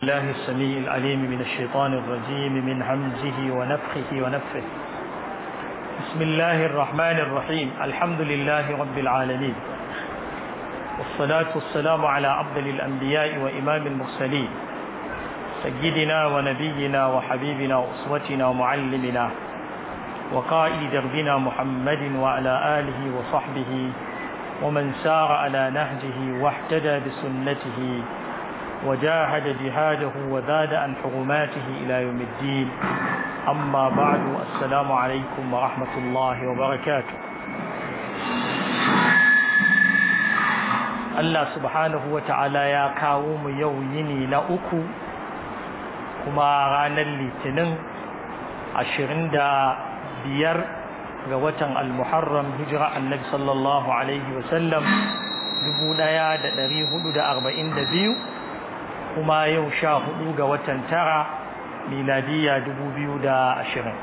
الله السميع العليم من الشيطان الرجيم من همزه ونفخه ونفخه بسم الله الرحمن الرحيم الحمد لله رب العالمين والصلاة والسلام على أفضل الأنبياء وإمام المرسلين سيدنا ونبينا وحبيبنا وأسوتنا ومعلمنا وقائد دربنا محمد وعلى آله وصحبه ومن سار على نهجه واحتدى بسنته وجاهد جهاده وزاد عن حرماته إلى يوم الدين أما بعد السلام عليكم ورحمة الله وبركاته Allah subhanahu wa ta'ala ya kawo mu yau yini na uku kuma ranar litinin ashirin da biyar ga watan al-muharram hijira annabi sallallahu alaihi wasallam dubu ɗaya da ɗari hudu da arba'in da biyu kuma yau sha hudu ga watan tara miladiya dubu biyu da ashirin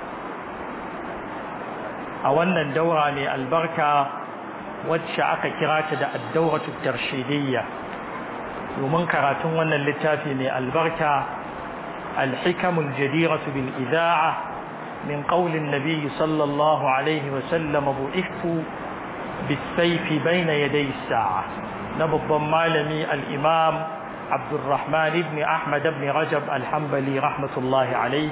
a wannan daura ne albarka wacce aka kira ta da addauratu tarshidiyya domin karatun wannan littafi mai albarka alhikamul jadiratu bil ida'a min qawlin nabiy sallallahu alaihi wa sallam bu'ithu bis sayfi bayna yaday as-sa'a na babban malami al-imam عبد الرحمن بن أحمد بن رجب الحنبلي رحمة الله عليه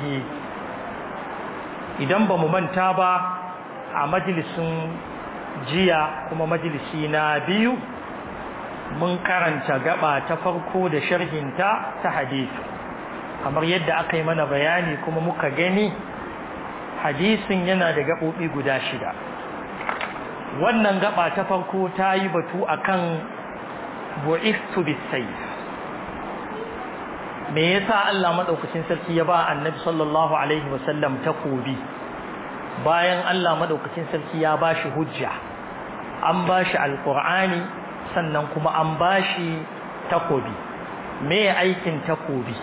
idan ba mu manta ba a majalisun jiya kuma majalisi na biyu mun karanta gaba ta farko da sharhinta ta hadisi kamar yadda aka yi mana bayani kuma muka gani hadisin yana da gaɓoɓi guda shida wannan gaba ta farko ta yi batu akan bu'istu bisayf me yasa Allah madaukakin sarki ya ba annabi sallallahu alaihi wasallam takobi bayan Allah madaukakin sarki ya bashi hujja an bashi alqur'ani sannan kuma an bashi takobi me aikin takobi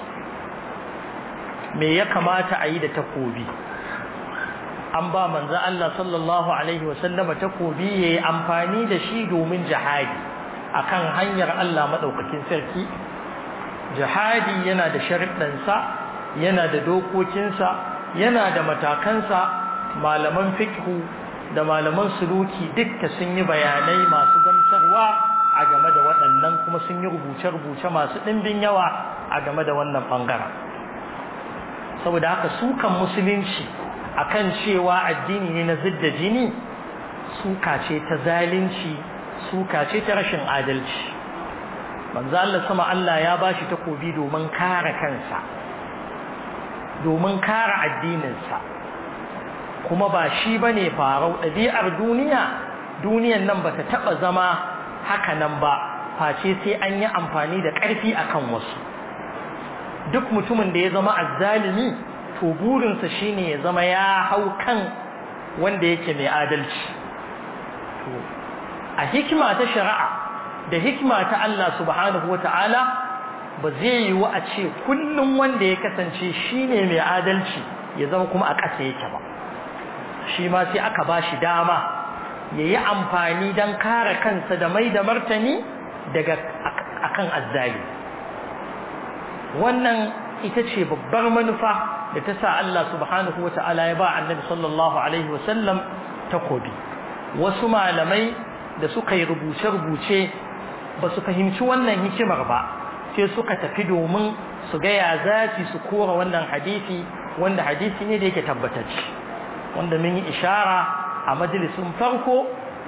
me ya kamata a yi da takobi an ba manzo Allah sallallahu alaihi wasallam takobi yayi amfani da shi domin jihadi akan hanyar Allah madaukakin sarki jihadi yana da sharuɗansa yana da dokokinsa yana da matakansa malaman fiqhu da malaman suluki dukka sun yi bayanai masu gamsarwa a game da waɗannan kuma sun yi rubuce-rubuce masu ɗimbin yawa a game da wannan ɓangaren saboda haka sukan musulunci akan cewa addini ne na zidda jini suka ce ta zalunci suka ce ta rashin adalci manzo Allah sama Allah ya bashi takobi domin kare kansa domin kare addininsa kuma ba shi bane farau ɗabi'ar duniya duniyan nan bata taba zama haka nan ba face sai an yi amfani da ƙarfi akan wasu duk mutumin da ya zama azzalimi to burinsa shine ya zama ya hau kan wanda yake mai adalci to a hikima ta shari'a da hikima ta Allah subhanahu wa ta'ala ba zai yi wa a ce kullum wanda ya kasance shi ne mai adalci ya zama kuma a ƙasa yake ba shi ma sai aka ba shi dama ya yi amfani don kare kansa da mai da martani daga akan azzali wannan ita ce babbar manufa da ta sa Allah subhanahu wa ta'ala ya ba annabi sallallahu alaihi wasallam takobi wasu malamai da suka yi rubuce-rubuce ba su fahimci wannan hikimar ba sai suka tafi domin su ga ya zaci su kora wannan hadisi wanda hadisi ne da yake tabbatacce wanda mun yi ishara a majalisun farko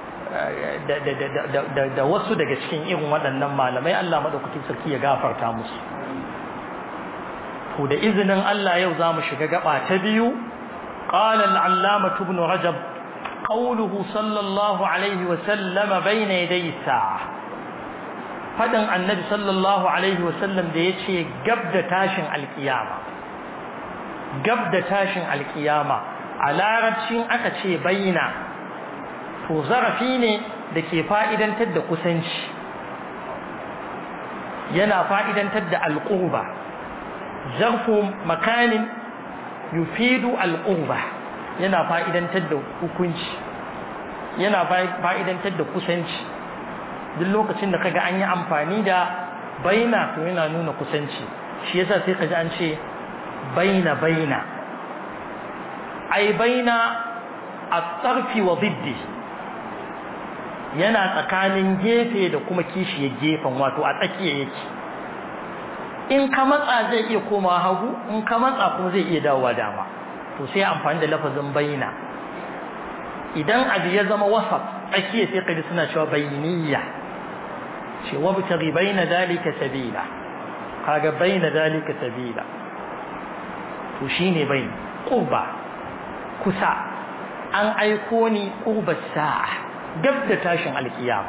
da wasu daga cikin irin waɗannan malamai Allah madaukakin sarki ya gafarta musu to da izinin Allah yau za mu shiga gaba ta biyu قال العلامة ابن رجب قوله صلى الله عليه وسلم بين يدي الساعة faɗin annabi sallallahu alaihi wasallam da ya ce gab da tashin alkiyama gab da tashin alkiyama a larabcin aka ce bayyana to zarafi ne da ke fa'idantar da kusanci yana fa'idantar da alƙurba zarfu makanin yufidu alƙurba yana fa'idantar da hukunci yana fa'idantar da kusanci duk lokacin da kaga an yi amfani da baina to yana nuna kusanci shi yasa sai kaji an ce baina baina ai baina at-tarfi wa diddi yana tsakanin gefe da kuma kishiyar gefen wato a tsakiya yake in ka matsa zai iya komawa hagu in ka matsa kuma zai iya dawowa dama to sai amfani da lafazin baina idan abu ya zama wasaf tsakiya sai kaji suna cewa bayiniya ce wabtaghi baina dalika sabila kaga baina dalika sabila to shine bain qurba kusa an aiko ni qurba sa'a gab da tashin alkiyama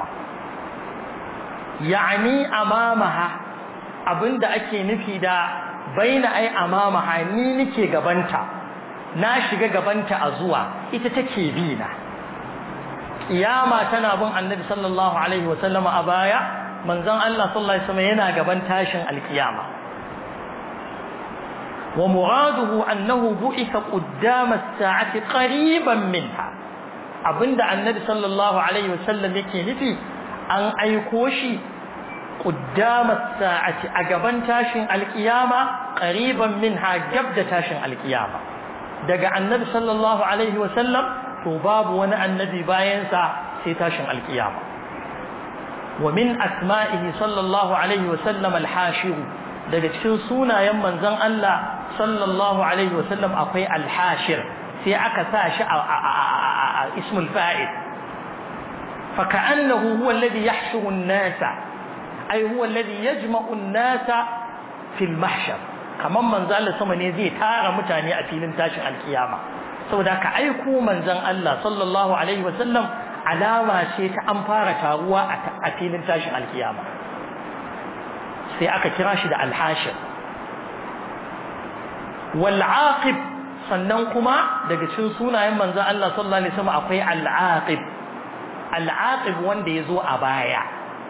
yani amamaha abinda ake nufi da baina ai amamaha ni nike gabanta na shiga gabanta a zuwa ita take bi na kiyama tana bin annabi sallallahu alaihi wasallam a baya manzon Allah sallallahu alaihi wasallam yana gaban tashin alkiyama wa muraduhu annahu bu'itha qaddama as-sa'ati qariban minha abinda annabi sallallahu alaihi wasallam yake nufi an aiko shi qaddama as-sa'ati a gaban tashin alkiyama qariban minha gabda tashin alkiyama daga annabi sallallahu alaihi wasallam to babu wani annabi bayansa sai tashin alkiyama wa min asma'ihi sallallahu alaihi wasallam al-hashir daga cikin sunayen manzon Allah sallallahu alaihi wasallam akwai al-hashir sai aka sa shi a ismul fa'il fa ka'annahu huwa alladhi yahshuru an-nasa ay huwa alladhi yajma'u an-nasa fil mahshar kaman manzon Allah sama ne zai tara mutane a filin tashin alkiyama saboda ka aiko manzon Allah sallallahu alaihi wasallam alama ce ta an fara taruwa a filin tashin alkiyama sai aka kira shi da alhashir wal aqib sannan kuma daga cikin sunayen manzon Allah sallallahu alaihi wasallam akwai al aqib al aqib wanda yazo a baya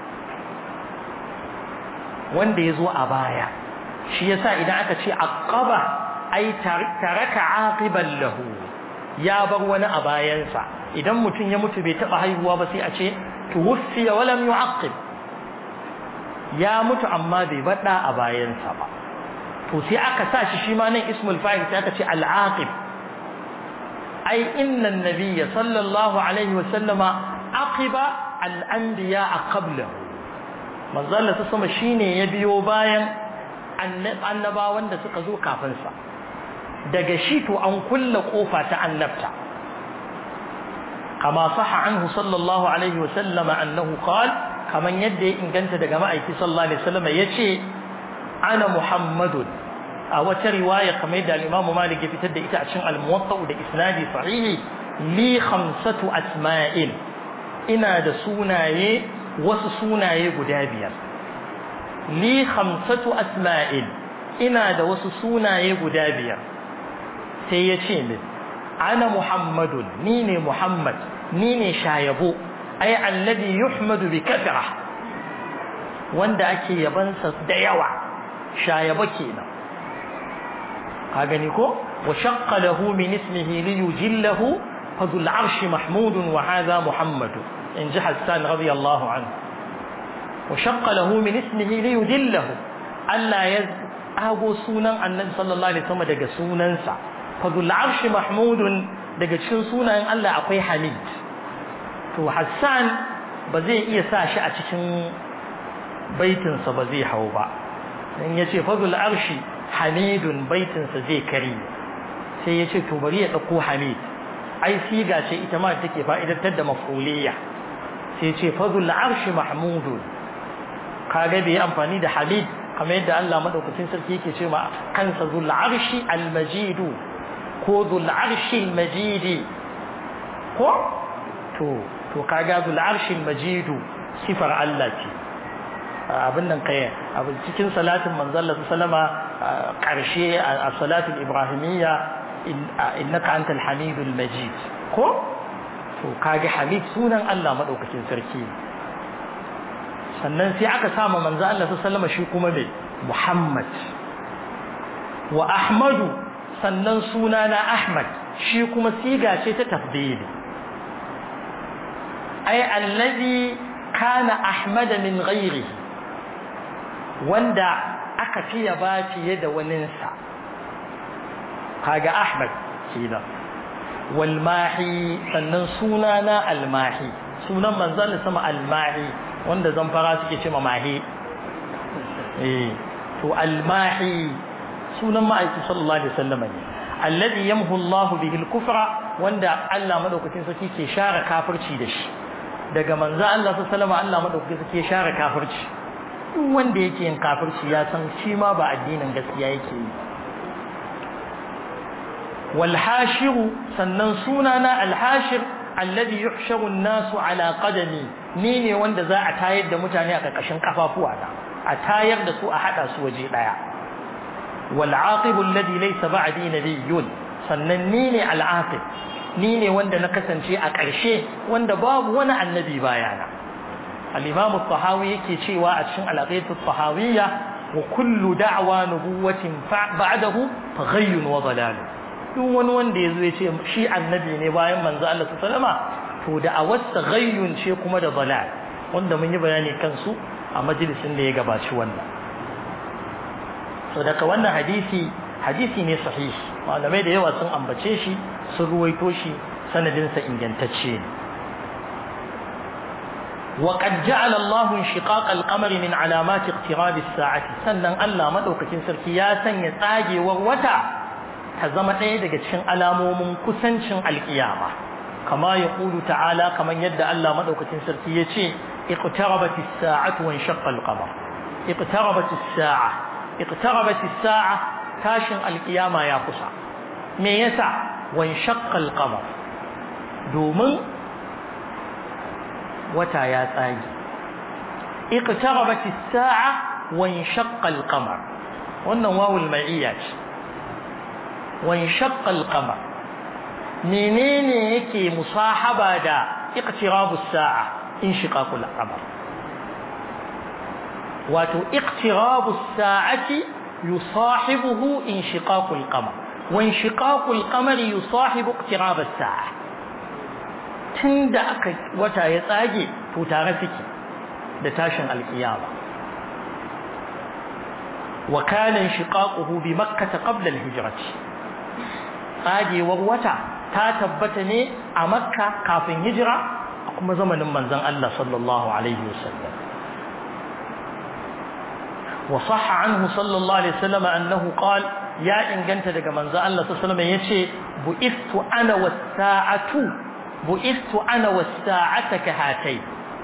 wanda yazo a baya shi yasa idan aka ce aqaba ai taraka aqiban lahu ya bar wani a bayansa idan mutum ya mutu bai taba haihuwa ba sai a ce tuwfiya wa lam yu'aqib ya mutu amma bai bada a bayansa ba to sai aka sa shi shi ma nan ismul fa'il sai aka ce al-aqib ai inna an-nabiyya sallallahu alaihi wa sallama aqiba al-anbiya qablahu manzo Allah sama shine ya biyo bayan annabawan da suka zo kafin sa daga shi to an kulla kofa ta annabta kama saha anhu sallallahu alaihi wa sallama annahu qala kaman yadda ya inganta daga ma'aiki sallallahu alaihi wasallam yace ana muhammadun a wata riwaya kamar da al-imamu malik ya fitar da ita a cikin al-muwatta da isnadi sahihi li khamsatu asma'in ina da sunaye wasu sunaye guda biyar li khamsatu asma'in ina da wasu sunaye guda biyar sai ya ce min ana muhammadun ni ne muhammad ni ne shayabo ai alladhi yuhmadu bi kathra wanda ake yabansa da yawa shayaba kenan ka gani ko wa shaqqa lahu min ismihi li yujillahu fadul arsh mahmud wa hadha muhammad in ji hassan radiyallahu anhu wa shaqqa lahu min ismihi li yujillahu Allah ya ago sunan annabi sallallahu alaihi wasallam daga sunansa fadul arsh mahmud daga cikin sunayen Allah akwai hamid to Hassan ba zai iya sa shi a cikin baitinsa ba zai hau ba dan yace fadul arshi hamidun baitinsa zai kare sai yace to bari ya dauko hamid ai siga ce ita ma take fa'idatar da maf'uliyya sai yace fadul arshi mahmudun kaga bai amfani da hamid kamar yadda Allah madaukakin sarki yake ce ma kansa zul arshi al majidu ko zul arshi al majidi ko to to kaga zul arshil majidu sifar Allah ce abin nan kai abin cikin salatin manzon Allah sallama karshe a salatul ibrahimiyya innaka antal hamidul majid ko to kage hamid sunan Allah madaukakin sarki sannan sai aka sama manzon Allah sallama shi kuma me Muhammad wa Ahmadu sannan sunana Ahmad shi kuma siga ce ta tafdili ai allazi kana ahmad min ghairihi wanda aka fiye ba fiye da waninsa kaga Ahmad kenan walmahi sannan suna na almahi sunan manzon sama almahi wanda zamfara suke ce ma mahi eh to almahi sunan ma'aiki sallallahu alaihi wasallam ne alladhi yamhu Allah bihi al-kufra wanda Allah madaukakin sarki ke share kafirci da shi daga manzo Allah sallallahu alaihi wasallam Allah madaukakin sarki ke share kafirci duk wanda yake yin kafirci ya san shi ma ba addinin gaskiya yake yi wal hashiru sannan sunana al hashir alladhi yuhsharu an-nasu ala qadami ni ne wanda za a tayar da mutane a karkashin kafafuwa na a tayar da su a hada su waje daya wal aqib alladhi laysa ba'di nabiyyun sannan ni ne al aqib ni ne wanda na kasance a ƙarshe wanda babu wani annabi bayana al-imam at-tahawi yake cewa a cikin al-aqidatu at-tahawiyya wa kullu da'wa nubuwatin ba'dahu faghayyun wa dalal duk wani wanda yazo ya ce shi annabi ne bayan manzo Allah sallama to da awasta ghayyun ce kuma da dalal wanda mun yi bayani kansu a majalisin da ya gabaci wannan so daga wannan hadisi hadisi ne sahihi malamai da yawa sun ambace shi sun ruwaito shi sanadinsa ingantacce ne وقد جعل الله انشقاق القمر من علامات اقتراب الساعة sannan Allah madaukakin sarki ya sanya tsagewar wata ta zama ɗaya daga cikin alamomin kusancin alkiyama kama ya ƙulu ta'ala kamar yadda Allah madaukakin sarki ya ce iqtarabat as-sa'atu wa inshaqqa al-qamar iqtarabat as-sa'a iqtarabat as-sa'a tashin alkiyama ya kusa me yasa wa inshaqqa al-qamar domin wata ya tsage iqtarabat as-sa'a wa inshaqqa al-qamar wannan wawul ma'iyya ce wa inshaqqa al-qamar menene yake musahaba da iqtirabu as-sa'a inshiqaqu al-qamar wato iqtirabu as-sa'ati yusahibuhu inshiqaqu al-qamar wa inshiqaqu al-qamari yusahibu iqtirab as-sa'a tun da aka wata ya tsage to tare suke da tashin alkiyama wa kana shiqaquhu bi makkah qabla al-hijrah tsagewar wata ta tabbata ne a makka kafin hijira kuma zamanin manzon Allah sallallahu alaihi wasallam wa sahha anhu sallallahu alaihi wasallam annahu qala ya inganta daga manzon Allah sallallahu alaihi wasallam yace bu'ithu ana was-sa'atu بعثت أنا والساعة كهاتين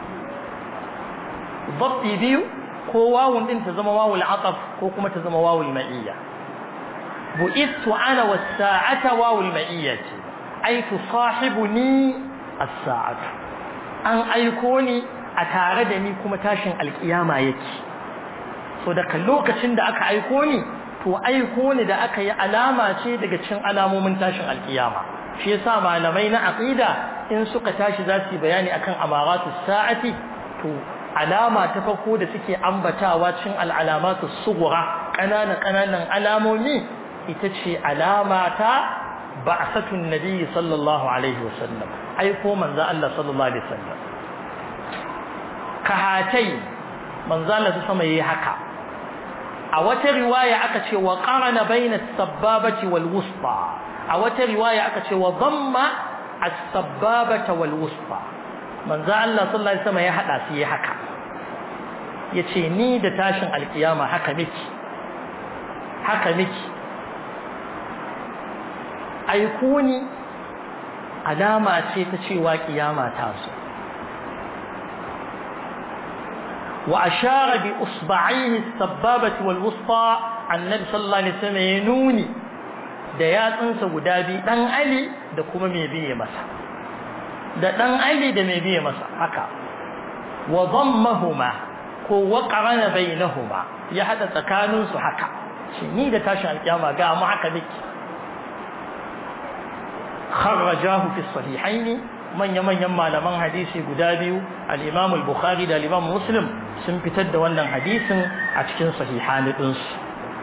ضبطي بيو كو واو انت زما واو العطف كو كما تزما واو المئية بعثت أنا والساعة واو المئية أي تصاحبني الساعة أن أيكوني أتاردني كما تاشن القيامة يكي so daga lokacin da aka aiko ni to aiko ni da aka yi alama ce daga cikin alamomin tashin alkiyama shi yasa malamai na aqida in suka tashi za su bayani akan amaratu sa'ati to alama ta farko da suke ambatawa cikin al'alamatu sughra kanana kananan alamomi ita ce alama ta ba'satun nabi sallallahu alaihi wasallam aiko manzo Allah sallallahu alaihi wasallam kahatai manzo Allah sama yayi haka a wata riwaya aka ce wa qarana baina as-sabbabati wal wusta a wata riwaya aka ce wa dhamma as-sabbabata wal wusta manzo Allah sallallahu alaihi wasallam ya hada su yi haka yace ni da tashin alkiyama haka miki haka miki aikuni alama ce ta cewa kiyama ta zo wa ashara bi usba'ihi as-sabbabati wal wusta annabi sallallahu alaihi wasallam ya nuni da yatsunsa guda biyu dan Ali da kuma mai biye masa da dan Ali da mai biye masa haka wa dhammahuma ko wa qarana bainahuma ya hada tsakanin su haka shi ni da tashin alkiyama ga mu haka dake kharrajahu fi sahihaini manya manyan malaman hadisi guda biyu al-Imam al-Bukhari da al-Imam Muslim sun fitar da wannan hadisin a cikin sahihani dinsu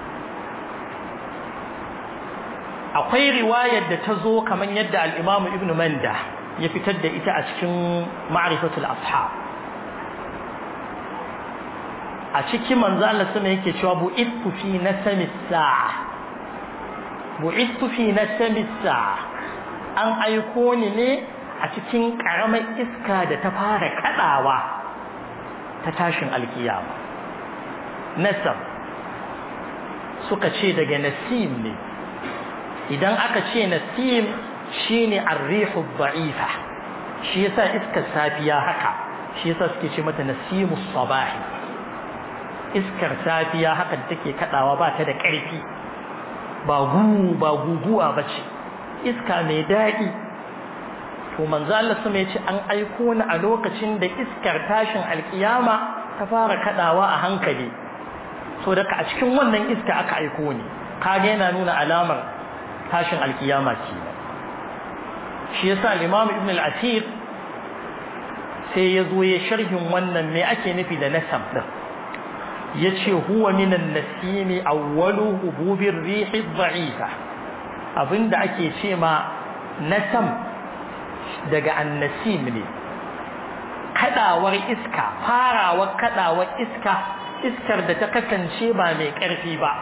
akwai riwayar da ta zo kamar yadda al'imamu ibn manda ya fitar da ita a cikin ma'arifatul ashab a a cikin manzo Allah sama yake cewa bu'ittu fi nasami sa'a bu'ittu fi nasami sa'a an aiko ni ne a cikin karamar iska da ta fara kadawa ta tashin alkiyama nasam suka ce daga nasim ne idan aka ce nasim shine ar-rihu dha'ifa shi yasa iskar safiya haka shi yasa suke ce mata nasimus sabahi iskar safiya haka take kadawa ba ta da ƙarfi ba gu ba guguwa bace iska mai daɗi to manzo Allah sama yace an aiko ni a lokacin da iskar tashin alkiyama ta fara kadawa a hankali so daga a cikin wannan iska aka aiko ni kaga yana nuna alamar tashin alkiyama ce shi yasa al-Imam Ibn al-Athir sai ya zo ya sharhin wannan me ake nufi da nasab din yace huwa min an-nasimi awwalu hububir rih ad-da'ifa abinda ake ce ma nasam daga annasim ne kadawar iska farawar kadawar iska iskar da ta kasance ba mai karfi ba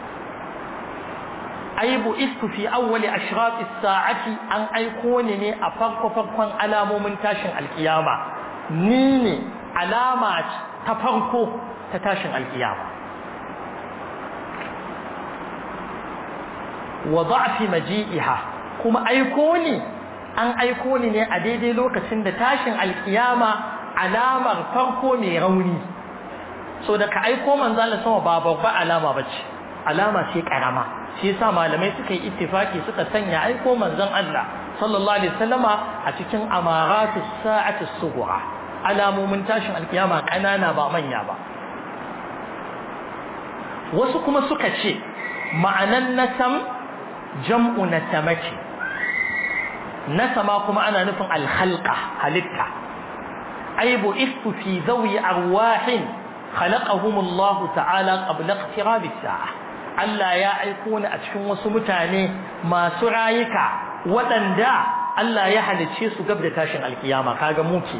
aibu istu fi awwali ashraf as-sa'ati an aiko ni ne a farko farkon alamomin tashin alkiyama ni ne alama ta farko ta tashin alkiyama wa da'fi maji'iha kuma aiko ni an aiko ni ne a daidai lokacin da tashin alkiyama alamar farko mai rauni so da ka aiko manzo Allah sama ba babba alama bace alama ce karama shi yasa malamai suka yi ittifaki suka sanya aiko manzon Allah sallallahu alaihi wasallama a cikin amaratu sa'ati sughra alamomin tashin alkiyama kanana ba manya ba wasu kuma suka ce ma'anan nasam jam'u nasamati nasama kuma ana nufin alkhalqa halitta aibu istu fi zawi arwahin khalaqahum Allah ta'ala qabla iqtirab as-sa'a Allah ya aiko ni a cikin wasu mutane masu rayuka waɗanda Allah ya halicce su gab da tashin alkiyama kaga mu ke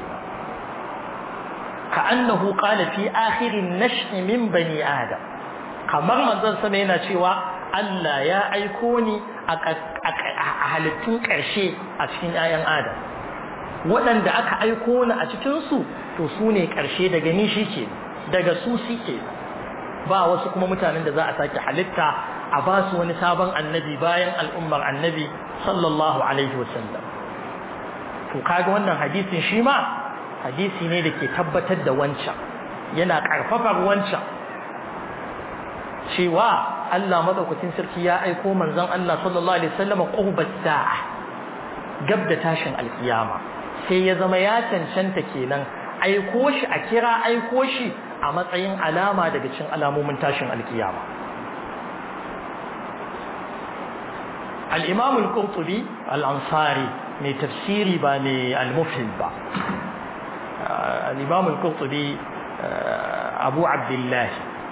ka annahu qala fi akhirin nashi min bani adam kamar manzon sama yana cewa Allah ya aiko ni a halittun ƙarshe a cikin 'ya'yan adam waɗanda aka aiko ni a cikinsu to su ne ƙarshe daga ni shi ke daga su shi ke ba wasu kuma mutanen da za a sake halitta a ba su wani sabon annabi bayan al'ummar annabi sallallahu alaihi wasallam to kaga wannan hadisin shi ma hadisi ne da ke tabbatar da wancan yana ƙarfafar wancan cewa Allah madaukakin sarki ya aiko manzon Allah sallallahu alaihi wasallam qurbat sa'a gab da tashin alkiyama sai ya zama ya cancanta kenan aiko shi a kira aiko shi a matsayin alama daga cikin alamomin tashin alkiyama al-imam al-qurtubi al-ansari mai tafsiri ba mai al-mufhim ba al-imam al-qurtubi abu abdullah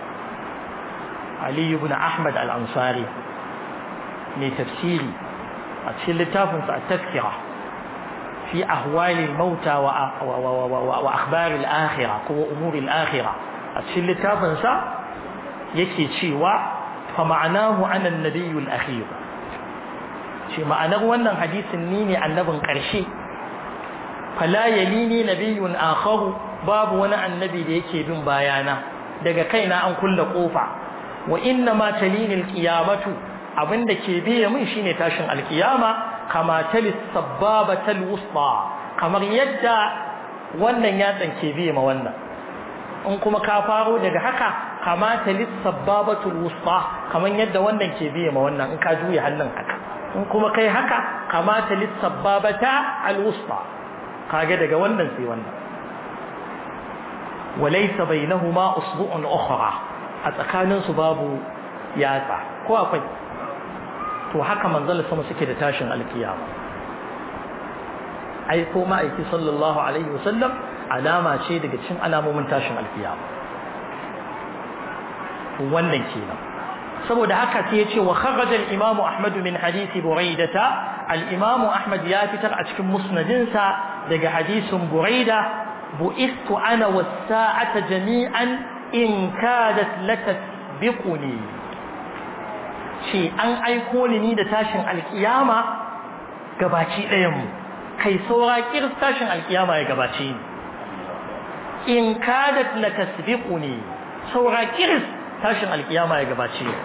ali ibn ahmad al-ansari mai tafsiri a cikin littafinsa at-tazkira في أهوال الموتى وأخبار الآخرة وأمور الآخرة أتشل تافنسا يكي تشيوا فمعناه أنا النبي الأخير شي معناه أن حديث النيني عن نبن قرشي فلا يليني نبي آخر باب وانا النبي ليكي بن بايانا daga kaina an kulle kofa wa inna ma talini alqiyamatu abinda ke biye min shine tashin alqiyama kama talis sabbabatal wusta kamar yadda wannan yatsan ke biye ma wannan in kuma ka faro daga haka kama talis sabbabatul wusta kamar yadda wannan ke biye ma wannan in ka juya hannun haka in kuma kai haka kama talis sabbabata al wusta kage daga wannan sai wannan walaysa bainahuma usbu'un ukhra a tsakanin su babu yatsa ko akwai to haka manzal sama suke da tashin alkiyama ai ko ma'aiki sallallahu alaihi wasallam alama ce daga cikin alamomin tashin alkiyama wannan kenan saboda haka sai yace wa kharaja al-imamu ahmad min hadisi buraidata al-imamu ahmad ya fitar a cikin musnadinsa daga hadisin buraida bu'istu ana was-sa'ata jami'an in kadat latasbiquni ce an aiko ni ni da tashin alkiyama gabaci ɗayan mu kai saura kirs tashin alkiyama ya gabace ni in kadat latasbiquni saura kirs tashin alkiyama ya gabace ni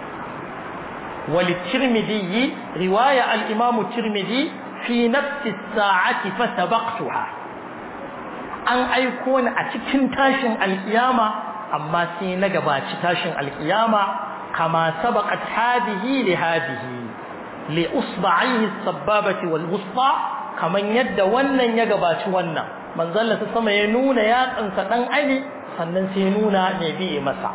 وللترمذي رواية الإمام الترمذي في نفس الساعة فسبقتها أن أيكون أتكن تاشن القيامة أما سينقبا تاشن القيامة كما سبقت هذه لهذه لأصبعيه السبابة والوسطى كما يد ونن يقبا ونن من ظل تسمى ينون يا أنسى أني sannan sai nuna ne biye masa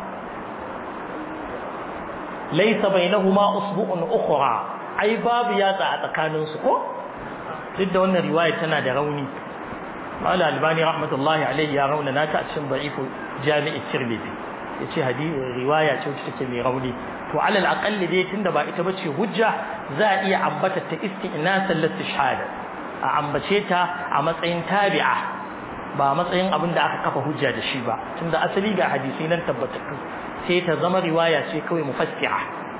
laisa bainahuma usbu'un ukhra ai babu yatsa a tsakanin su ko duk da wannan riwaya tana da rauni Mala Albani rahmatullahi alaihi ya rauna na ta cikin da'ifu Jami'i Tirmidhi yace hadisi riwaya ce wacce take mai rauni to alal aqall dai tunda ba ita bace hujja za a iya ambata ta istinasan listishhada a ambace ta a matsayin tabi'a ba matsayin abin da aka kafa hujja da shi ba tunda asali ga hadisi nan tabbatattu sai ta zama riwaya ce kawai mufassira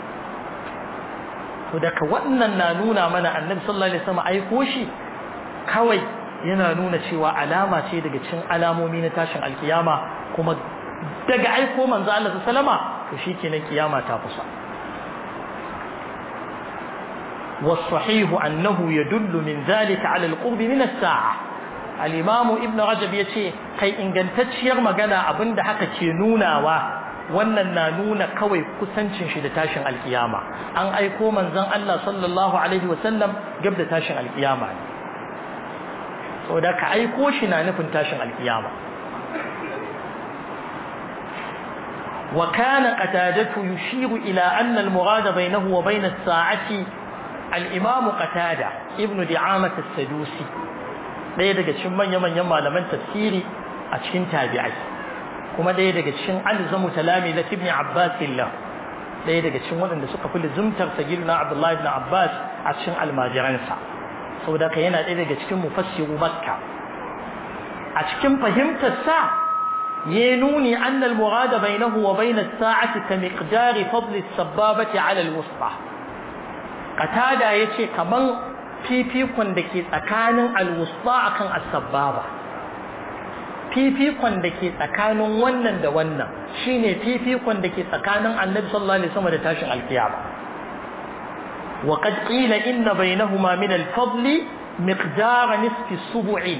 to daga wannan na nuna mana annabi sallallahu alaihi wasallam aiko shi kawai yana nuna cewa alama ce daga cikin alamomi na tashin alkiyama kuma daga aiko manzo Allah sallama to shikenan kiyama ta kusa والصحيح أنه يدل من ذلك على القرب من الساعة الإمام ابن رجب يتي كي إن قنتشير مغانا أبن دحك كينونا wannan na nuna kawai kusancin shi da tashin alkiyama an aiko manzon Allah sallallahu alaihi wasallam gab da tashin alkiyama ne saboda ka aiko shi na nufin tashin alkiyama wa kana qatadatu yushiru ila anna al-murad bainahu wa bain as-sa'ati al-imam qatada ibnu di'amah as-sadusi ɗaya daga cikin manya-manyan malaman tafsiri a cikin tabi'ai kuma ɗaya daga cikin alzamu talami da ibn Abbas illah ɗaya daga cikin waɗanda suka fi lizumtar sagirna Abdullah ibn Abbas a cikin almajiransa saboda ka yana ɗaya daga cikin mufassiru Makka a cikin fahimtar sa ya nuni annal murada bainahu wa bain as-sa'ati ka miqdari fadl as-sababati 'ala al-wusta qatada yace kaman fifikon da ke tsakanin al-wusta akan as-sababa fifikon da ke tsakanin wannan da wannan shine fifikon da ke tsakanin annabi sallallahu alaihi wasallam da tashin alkiyama wa qad qila inna bainahuma min al-fadli miqdar nisfi subu'i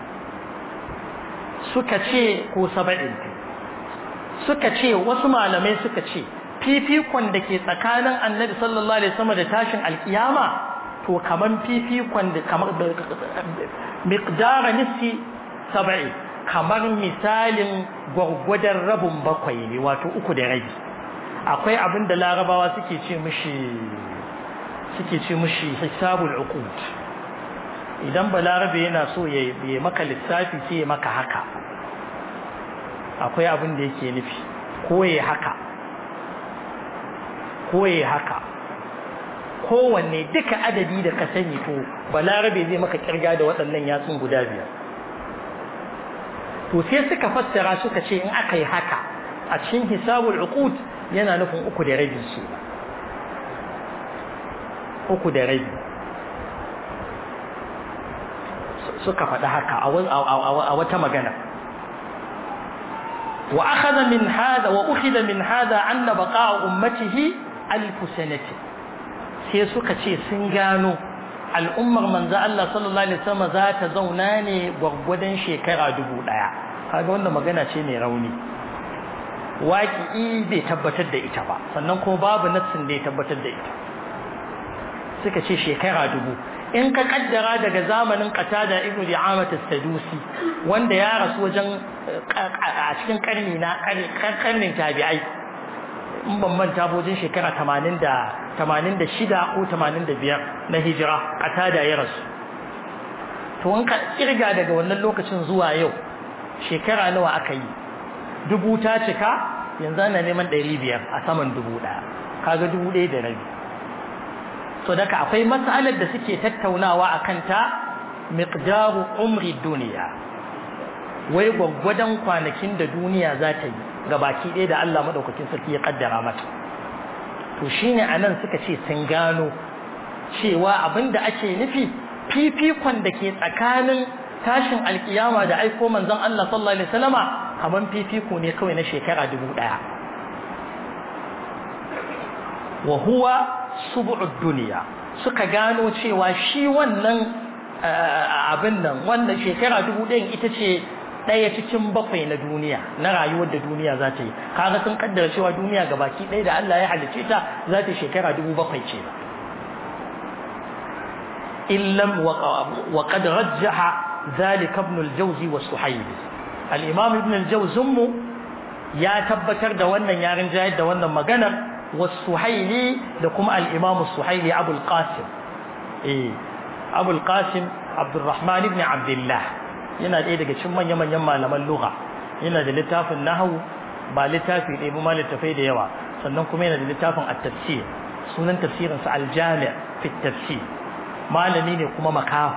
suka ce ko saba'in suka ce wasu malamai suka ce fifikon da ke tsakanin annabi sallallahu alaihi wasallam da tashin alkiyama to kaman fifikon da kamar miqdar nisfi sab'i kamar misalin gwargwadon rabin bakwai ne wato uku da rabi akwai abin da larabawa suke ce mishi suke ce mishi hisabul uqud idan balarabe yana so ya yi maka lissafi sai ya maka haka akwai abin da yake nufi ko ya haka ko ya haka kowanne duka adadi da ka sani to balarabe zai maka kirga da waɗannan yatsun guda biyar to sai suka fassara suka ce in aka yi haka a cikin hisabul uqud yana nufin uku da rabi ce uku da rabi suka faɗi haka a wata magana wa akhadha min hada wa ukhidha min hada anna baqa'a ummatihi alf sanati sai suka ce sun gano al'ummar manzo Allah sallallahu alaihi wasallam za ta zauna ne gwargwadon shekara dubu daya kaga wannan magana ce mai rauni waƙi bai tabbatar da ita ba sannan kuma babu nassin da ya tabbatar da ita suka ce shekara dubu in ka kaddara daga zamanin qatada ibnu di'amat as-sadusi wanda ya rasu wajen a cikin karni na karnin tabi'ai in ban manta wajen shekara 80 da 86 ko 85 na hijira qatada ya rasu to in ka kirga daga wannan lokacin zuwa yau shekara nawa aka yi dubu ta cika yanzu ana neman 500 a saman dubu daya kaga dubu ɗaya da rabi so daga akwai mas'alar da suke tattaunawa a kanta miqdaru umri duniya wai gwaggwadon kwanakin da duniya za ta yi ga baki ɗaya da Allah madaukakin sarki ya kaddara mata to shine anan suka ce sun gano cewa abinda ake nufi fifikon da ke tsakanin tashin alkiyama da aiko manzon Allah sallallahu alaihi wasallama kaman fifiko ne kawai na shekara dubu ɗaya wa huwa subu'ud duniya suka gano cewa shi wannan abin nan wannan shekara dubu ɗayan ita ce ɗaya cikin bakwai na duniya na rayuwar da duniya za ta yi kaga sun kaddara cewa duniya ga baki ɗaya da Allah ya halicce ta za ta shekara dubu bakwai ce illam wa qad rajjaha zalika ibn al-jawzi wa suhaybi al-imam ibn al-jawzi ya tabbatar da wannan yarin jayar da wannan maganar wa suhayli da kuma al-imam suhayli abul qasim eh abul qasim abdurrahman ibn abdullah yana ɗaya daga cikin manya-manyan malaman lugha yana da littafin nahwu ba littafi ɗaya ba ma littafai da yawa sannan kuma yana da littafin at-tafsir sunan tafsirinsa al-jami' fi tafsir malami ne kuma makahu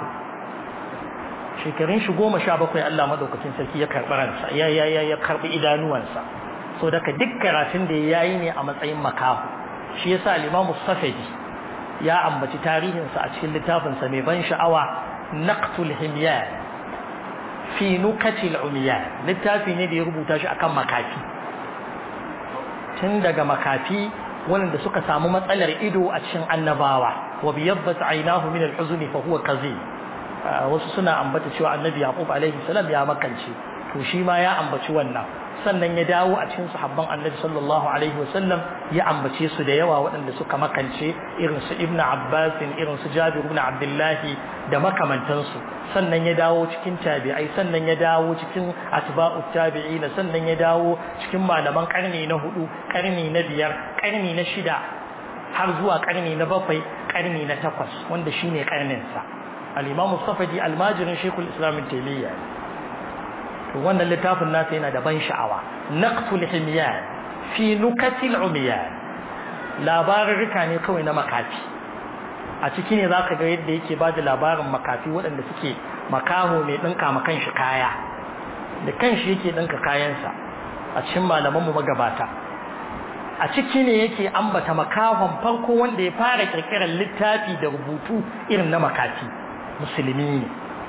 shekarun shi goma sha bakwai Allah madaukakin sarki ya karɓi ransa ya ya ya ya karɓi idanuwansa so daga duk karatun da ya yi ne a matsayin makahu shi yasa al-Imam Safadi ya ambaci tarihinsa a cikin littafinsa mai ban sha'awa naqtul himyan fi nukatil umiyan littafi ne da ya rubuta shi akan makafi tun daga makafi wanda suka samu matsalar ido a cikin annabawa wa biyaddat aynahu min al-huzni fa huwa qazi wasu suna ambata cewa annabi yaqub alaihi salam ya makance to shi ma ya ambaci wannan sannan ya dawo a cikin sahabban annabi sallallahu alaihi wasallam ya ambace su da yawa waɗanda suka makance irin su ibn abbas irin su jabir ibn abdullahi da makamantansu sannan ya dawo cikin tabi'ai sannan ya dawo cikin atba'u tabi'ina sannan ya dawo cikin malaman karni na hudu karni na biyar karni na shida har zuwa karni na bakwai karni na takwas wanda shine karnin sa al-imam safadi almajirin shaykhul islam taymiyyah to wannan littafin nasa yana da ban sha'awa naqtul himyan fi nukatil umiyan labarurruka ne kawai na makafi a ciki ne zaka ga yadda yake ba da labarin makafi waɗanda suke makaho mai ɗinka ma kanshi kaya da kanshi yake ɗinka kayansa a cikin malaman mu magabata a ciki ne yake ambata makahon farko wanda ya fara kirkirar littafi da rubutu irin na makafi musulmi ne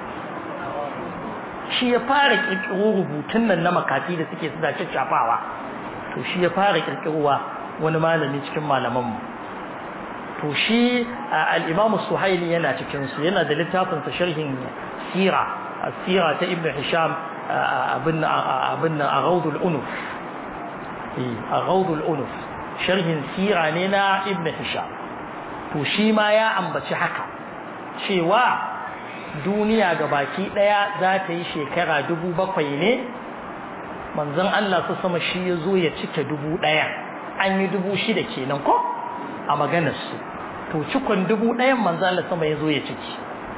shi ya fara kirkiro rubutun nan na makafi da suke suna shafawa to shi ya fara kirkirowa wani malami cikin malamanmu to shi al-imamu suhaili yana cikin su yana da littafin sa sharhin sira sira ta ibnu hisham abin abin aghawdul unuf eh aghawdul unuf sharhin sira ne na ibnu hisham to shi ma ya ambaci haka cewa duniya ga baki daya za ta yi shekara dubu bakwai ne manzon Allah su sama shi ya zo ya cike dubu daya an yi dubu shida kenan ko a maganarsu to cikon dubu dayan manzon Allah sama ya zo ya ciki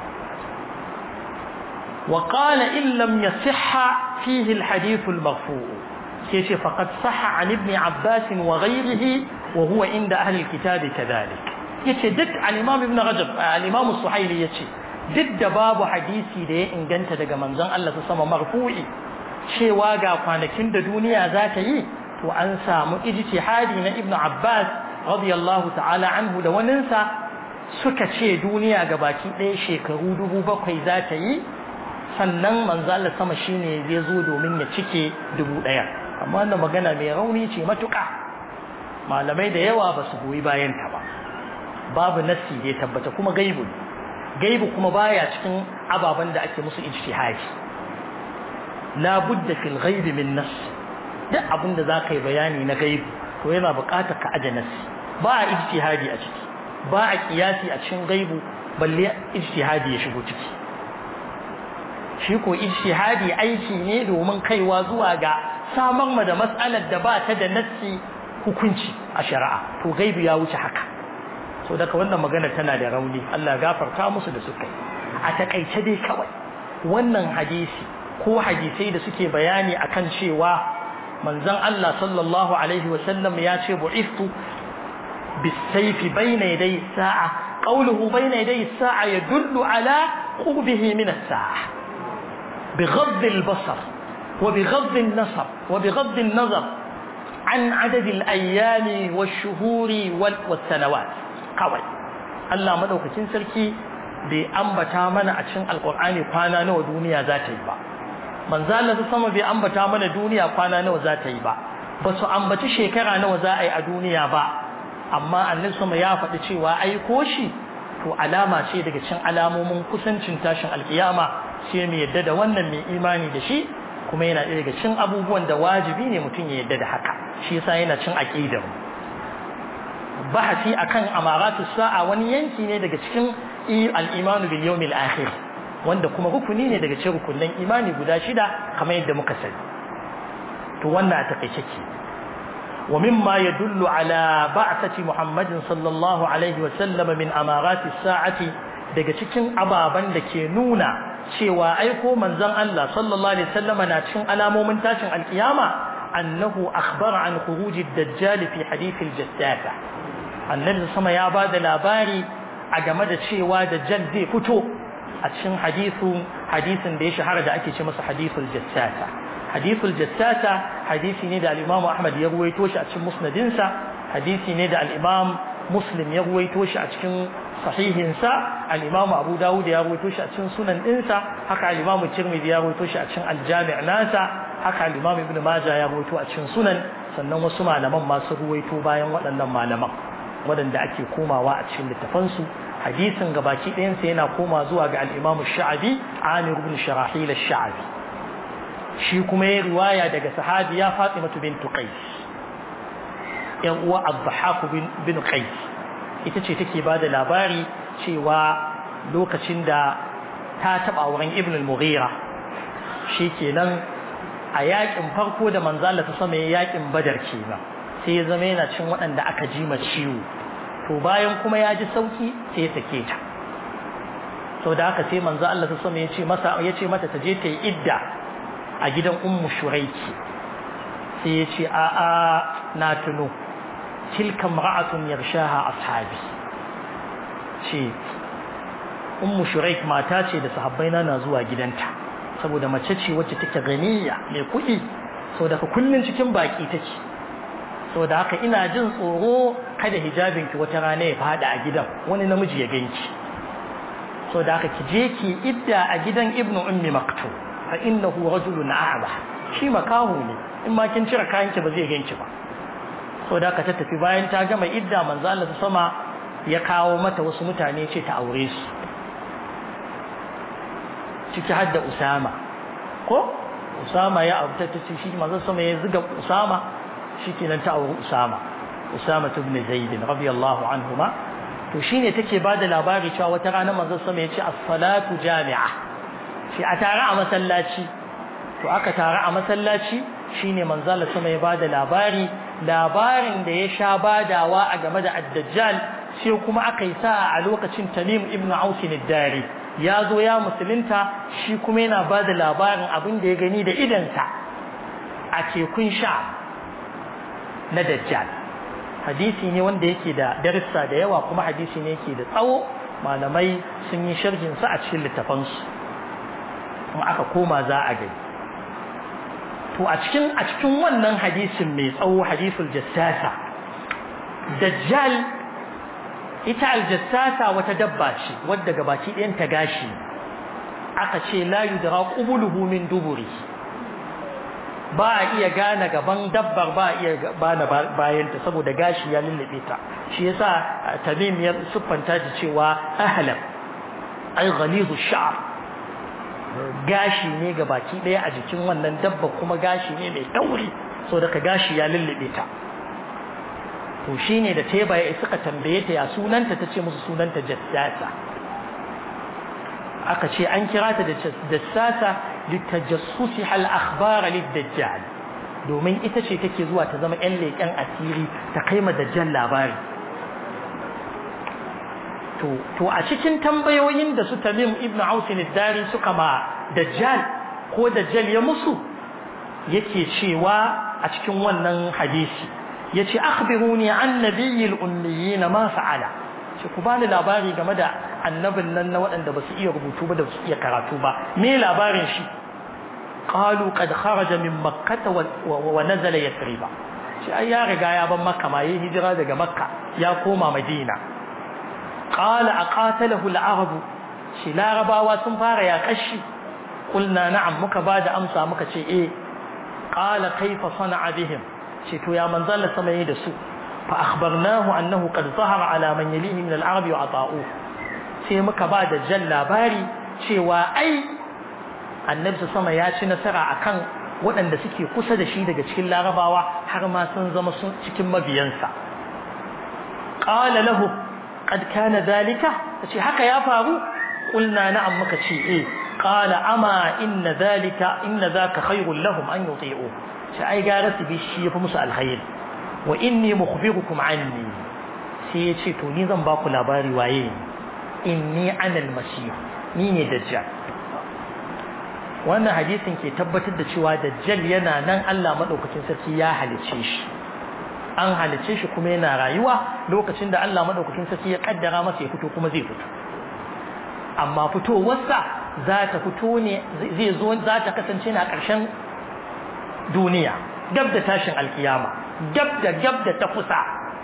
wa qala in lam yasihha fihi alhadith almarfu' sai ce faqad sahha an ibn abbas wa ghayrihi wa huwa inda ahli alkitab kadhalik yace duk al-imam ibn rajab al-imam suhaili yace duk da babu hadisi da ya inganta daga manzon Allah ta sama marfu'i cewa ga kwanakin da duniya za ta yi to an samu ijtihadi na Ibn Abbas radiyallahu ta'ala anhu da waninsa suka ce duniya ga baki ɗaya shekaru dubu bakwai za ta yi sannan manzon Allah sama shine zai zo domin ya cike dubu ɗaya amma wannan magana mai rauni ce matuƙa malamai da yawa ba su goyi bayan ta ba babu nassi da ya tabbata kuma gaibu ne gaibu kuma baya cikin ababen da ake musu ijtihadi la budda fil ghaibi min nas duk abin da zaka yi bayani na gaibu to yana buƙatar ka aje nas ba a ijtihadi a ciki ba a kiyasi a cikin gaibu balle ijtihadi ya shigo ciki shi ko ijtihadi aiki ne domin kaiwa zuwa ga samar ma da mas'alar da ba ta da nassi hukunci a shari'a to gaibu ya wuce haka so daga wannan magana tana da rauni Allah gafarta musu da suka a takaice dai kawai wannan hadisi ko hadisai da suke bayani akan cewa manzon Allah sallallahu alaihi wa sallam ya ce bu'ithu bisayf bayna yaday sa'a qawluhu bayna yaday sa'a yadullu ala qurbihi min as-sa'a بغض البصر وبغض النصر وبغض النظر an adadil ayyami wash-shuhuri was-sanawat kawai Allah madaukakin sarki bai ambata mana a cikin alqur'ani kwana nawa duniya za ta yi ba manzo Allah sama bai ambata mana duniya kwana nawa za ta yi ba ba su ambaci shekara nawa za a yi a duniya ba amma annabi sama ya faɗi cewa aiko shi to alama ce daga cikin alamomin kusancin tashin alkiyama sai mu yadda da wannan mai imani da shi kuma yana ɗaya daga cikin abubuwan da wajibi ne mutum ya yadda da haka shi yasa yana cin aqidar bahasi akan amaratu sa'a wani yanki ne daga cikin al-imanu bil yawmil akhir wanda kuma rukuni ne daga cikin rukunin imani guda shida kamar yadda muka sani to wannan a takeice ke wa mimma yadullu ala ba'thati muhammadin sallallahu alaihi wa sallam min amarati sa'ati daga cikin ababan da ke nuna cewa aiko manzon Allah sallallahu alaihi wasallam na cikin alamomin tashin alkiyama annahu akhbara an khuruj ad-dajjal fi hadith al-jassasa annabi sama ya bada labari a game da cewa dajjal zai fito a cikin hadisin hadisin da ya shahara da ake ce masa hadithul jassasa hadithul jassasa hadisi ne da al-Imam Ahmad ya ruwaito shi a cikin musnadinsa hadisi ne da al-Imam Muslim ya ruwaito shi a cikin sahihinsa al-Imam Abu Dawud ya ruwaito shi a cikin sunan dinsa haka al-Imam Tirmidhi ya ruwaito shi a cikin al-Jami' nasa haka al-Imam Ibn Majah ya ruwaito a cikin sunan sannan wasu malaman ma su ruwaito bayan waɗannan malaman waɗanda ake komawa a cikin littafansu hadisin gabaki ɗayansa yana koma zuwa ga al-Imam Sha'abi Amir ibn Sharahil ash-Sha'abi shi kuma ya riwaya daga sahabiya Fatima bint Qais yan uwa Abdahak bin Qais ita ce take bada labari cewa lokacin da ta taba wurin Ibn al-Mughira shikenan a yakin farko da manzo Allah ta sama ya yakin Badar kenan sai ya zama yana cin waɗanda aka ji ma ciwo to bayan kuma ya ji sauki sai ya sake ta to da haka sai manzo Allah ta sama ya ce masa ya ce mata ta je ta yi idda a gidan ummu shuraiki sai ya ce a a na tuno tilka mar'atun yarshaha ashabi ce ummu shuraik mata ce da sahabbai na na zuwa gidanta saboda mace ce wacce take ganiya mai kuɗi saboda ka kullun cikin baki take saboda haka ina jin tsoro kada hijabinki wata rana ya fada a gidan wani namiji ya ganki saboda haka ki je ki idda a gidan ibnu ummi maktub fa innahu rajulun a'ba shi makahu ne in ma kin cire kayanki ba zai ganki ba so da ka ta tafi bayan ta gama idda manzo Allah sama ya kawo mata wasu mutane ce ta aure su ciki har da Usama ko Usama ya abuta ta ce shi manzo sama ya zuga Usama shikenan ta aure Usama Usama ibn Zaid radiyallahu anhuma to shine take bada labari cewa wata rana manzo sama ya ce as-salatu jami'a shi a tare a masallaci to aka tare a masallaci shine manzala sama ya bada labari labarin da ya sha badawa a game da ad-dajjal sai kuma aka yi sa a lokacin Tamim ibn Aus ad-Dari ya zo ya musulunta shi kuma yana bada labarin abin da ya gani da idansa a tekun sha na dajjal hadisi ne wanda yake da darussa da yawa kuma hadisi ne yake da tsawo malamai sun yi sharhin sa a cikin littafansu kuma aka koma za a gani to a cikin a cikin wannan hadisin mai tsawo hadisul jassasa dajjal ita aljassasa wata dabba ce wadda gabaki ɗayan ta gashi aka ce la yudra qubuluhu min duburi ba a iya gane gaban dabbar ba a iya bana bayan ta saboda gashi ya lullube ta shi yasa tamim ya siffanta ta cewa ahlam ay ghalizu sha'r gashi ne ga baki ɗaya a jikin wannan dabba kuma gashi ne mai ɗauri so daga gashi ya lullube ta to shine da teba ya suka tambaye ta ya sunanta ta ce musu sunanta jassasa aka ce an kira ta da jassasa litajassusi hal akhbara lidajjal domin ita ce take zuwa ta zama yan leƙen asiri ta kai ma dajjal labari to to a cikin tambayoyin da su Tamim ibn Aus dari suka ma Dajjal ko Dajjal ya musu yake cewa a cikin wannan hadisi yace akhbiruni an nabiyil ummiyin ma fa'ala ce ku bani labari game da annabin nan na waɗanda ba su iya rubutu ba da su iya karatu ba me labarin shi qalu qad kharaja min makkah wa nazala yathriba shi ai ya riga ya ban makka ma yi hijira daga makka ya koma madina qala aqatalahu al-arab shi larabawa sun fara ya kashi qulna na'am muka bada amsa muka ce eh qala kaifa sana'a bihim ce to ya manzal sama yi da su fa akhbarnahu annahu qad zahara ala man yalihi min al-arab wa ata'u sai muka ba da jan labari cewa ai annabi sama ya ci nasara akan waɗanda suke kusa da shi daga cikin larabawa har ma sun zama sun cikin mabiyansa qala lahu qad kana zalika tace haka ya faru qulna na'am muka ce eh qala ama inna zalika inna zaka khayrun lahum an yuti'u sai ai gara su bi shi yafi musu alkhair wa inni mukhbirukum anni sai ya ce to ni zan ba ku labari waye inni ana almasih ni ne dajjal wannan hadisin ke tabbatar da cewa dajjal yana nan Allah madaukakin sarki ya halice shi an halice shi kuma yana rayuwa lokacin da Allah madaukakin sarki ya kaddara masa ya fito kuma zai fito amma fitowarsa za ta fito ne zai zo za ta kasance na ƙarshen duniya gab da tashin alkiyama gab da gab da ta kusa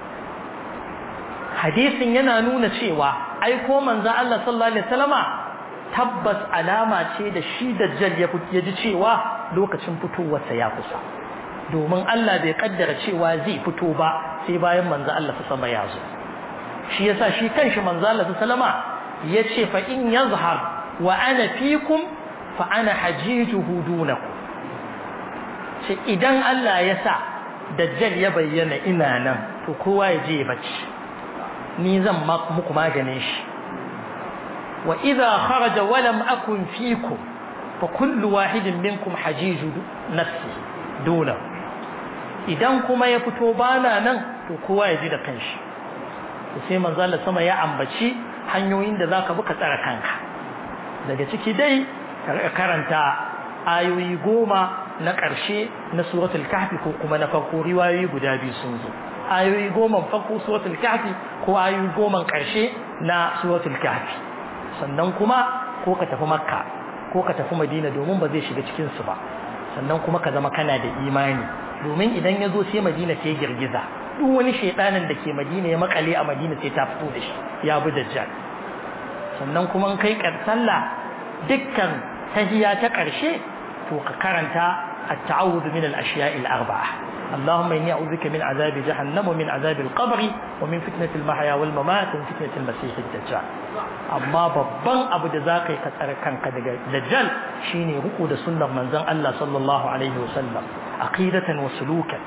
hadisin yana nuna cewa aiko manzo Allah sallallahu alaihi wasallama tabbas alama ce da shi dajjal ya ji cewa lokacin fitowarsa ya kusa domin Allah bai kaddara cewa zai fito ba sai bayan manzo Allah sama ya zo shi yasa shi kanshi manzo Allah sallama yace fa in yazhar wa ana fikum fa ana hajijuhu dunakum ce idan Allah ya sa dajjal ya bayyana ina nan to kowa ya je ya bacci ni zan muku maganin shi wa idza kharaja wa lam akun fikum fa kullu wahidin minkum hajiju nafsi duna idan kuma ya fito bana nan to kowa ya ji da kanshi sai manzo Allah sama ya ambaci hanyoyin da zaka bi ka tsara kanka daga ciki dai karanta ayoyi goma na ƙarshe na suratul kahfi ko kuma na farko riwayoyi guda biyu sun zo ayoyi goma farko suratul kahfi ko ayoyi goma ƙarshe na suratul kahfi sannan kuma ko ka tafi makka ko ka tafi madina domin ba zai shiga cikin su ba sannan kuma ka zama kana da imani domin idan ya zo sai madina sai girgiza duk wani shaidanin da ke madina ya makale a madina sai ta fito da shi ya bi dajjal sannan kuma kai sallah dukkan tahiya ta ƙarshe to ka karanta التعوذ من الأشياء الأربعة اللهم إني أعوذ بك من عذاب جهنم ومن عذاب القبر ومن فتنة المحيا والممات ومن فتنة المسيح الدجال أما babban abu da za ka yi ka tsare kanka daga dajjal shine ruku da sunnar manzon Allah sallallahu alaihi wasallam aqidatan wa sulukan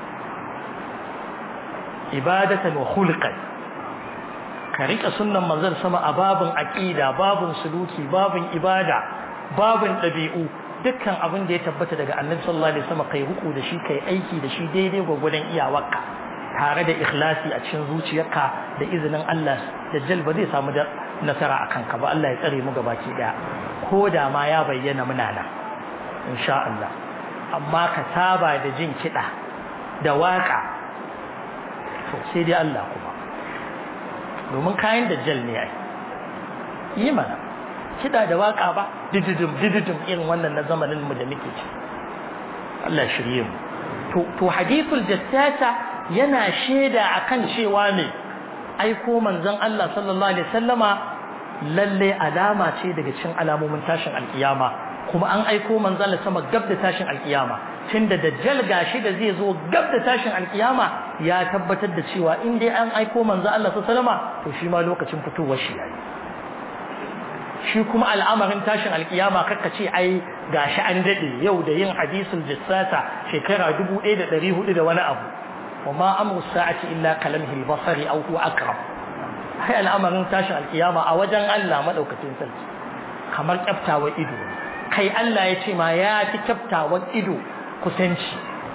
ibadatan wa khulqan ka rika sunnan manzon sama a babin aqida babin suluki babin ibada babin dabi'u dukkan abin da ya tabbata daga annabi sallallahu alaihi wasallam kai ruku da shi kai aiki da shi daidai gwagwadon iyawarka tare da ikhlasi a cikin zuciyarka da izinin Allah dajjal ba zai samu nasara akan ka ba Allah ya tsare mu gabaki daya ko da ma ya bayyana muna nan insha Allah amma ka saba da jin kiɗa da waka to sai dai Allah kuma domin kayan dajjal ne ai yi mana kiɗa da waka ba dididum dididum irin wannan na zamanin mu da muke ci Allah shirye mu to to hadithul jassasa yana sheda akan cewa ne aiko manzon Allah sallallahu alaihi wasallama lalle alama ce daga cikin alamomin tashin alkiyama kuma an aiko manzon Allah sama gab da tashin alkiyama tunda dajjal gashi da zai zo gab da tashin alkiyama ya tabbatar da cewa in dai an aiko manzon Allah sallallahu alaihi wasallama to shi ma lokacin fitowar shi yayi shi kuma al'amarin tashin alkiyama kakka ce ai gashi an dade yau da yin hadisul jassasa shekara 1400 da wani abu wama amru sa'ati illa kalamhil basari aw huwa aqrab ai al'amarin tashin alkiyama a wajen Allah madaukakin sarki kamar kyaftawa ido kai Allah ya ce ma ya fi kyaftawan ido kusanci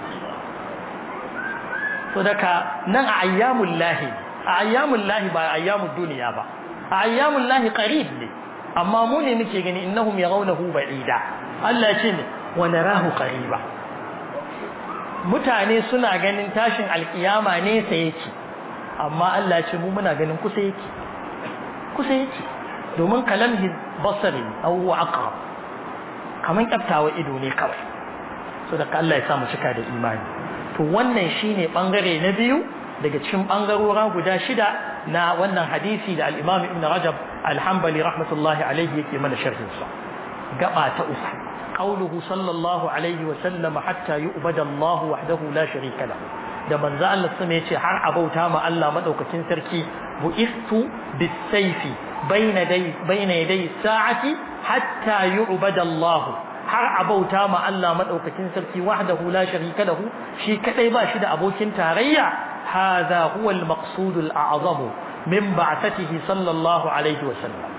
to daga nan a ayyamul lahi a ayyamul lahi ba ayyamud duniya ba a ayyamul lahi qarib ne amma mu ne muke gani innahum yarawnahu ba'ida Allah ya ce ne wa narahu qariba mutane suna ganin tashin alkiyama ne sai yake amma Allah ya ce mu muna ganin kusa yake kusa yake domin kalamhi basari aw huwa aqrab kaman kaftawa ido ne kawai so da Allah ya sa mu cika da imani to wannan shine bangare na biyu daga cikin bangarora guda shida na wannan hadisi da al-Imam Ibn Rajab al-Hanbali rahmatullahi alayhi yake mana sharhin sa gaba ta uku qauluhu sallallahu alaihi wa sallam hatta yu'bada Allah wahdahu la sharika lahu da manzo Allah sama yace har abauta ma Allah madaukakin sarki bu'istu bis-sayfi bayna dai bayna yaday sa'ati hatta yu'bada Allah har abauta ma Allah madaukakin sarki wahdahu la sharika lahu shi kadai ba shi da abokin tarayya hadha huwa al-maqsud al-a'zam min ba'thatihi sallallahu alaihi wa sallam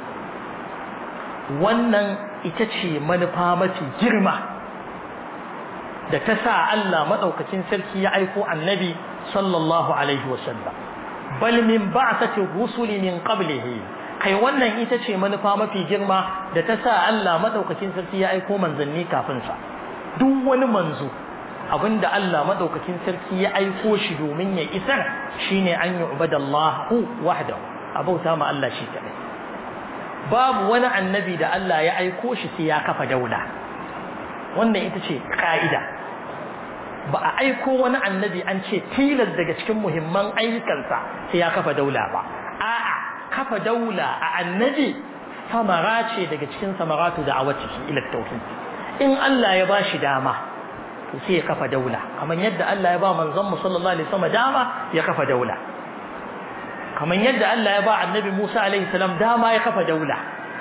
wannan ita ce manufa mafi girma da ta sa Allah madaukakin sarki ya aiko annabi sallallahu alaihi wa sallam bal min ba'thati rusuli min qablihi kai wannan ita ce manufa mafi girma da ta sa Allah madaukakin sarki ya aiko manzanni kafin sa duk wani manzo abinda Allah madaukakin sarki ya aiko shi domin ya isar shine an yi ubadallahu wahdahu abauta ma Allah shi kadai babu wani annabi da Allah ya aiko shi sai ya kafa daula wannan ita ce ka'ida ba a aiko wani annabi an ce tilas daga cikin muhimman ayyukansa sai ya kafa daula ba a'a kafa daula a annabi samara ce daga cikin samaratu da awatihi ila tauhid in Allah ya bashi dama to sai ya kafa daula kamar yadda Allah ya ba manzon mu sallallahu alaihi wasallam dama ya kafa daula kamar yadda Allah ya ba annabi Musa alaihi salam dama ya kafa daula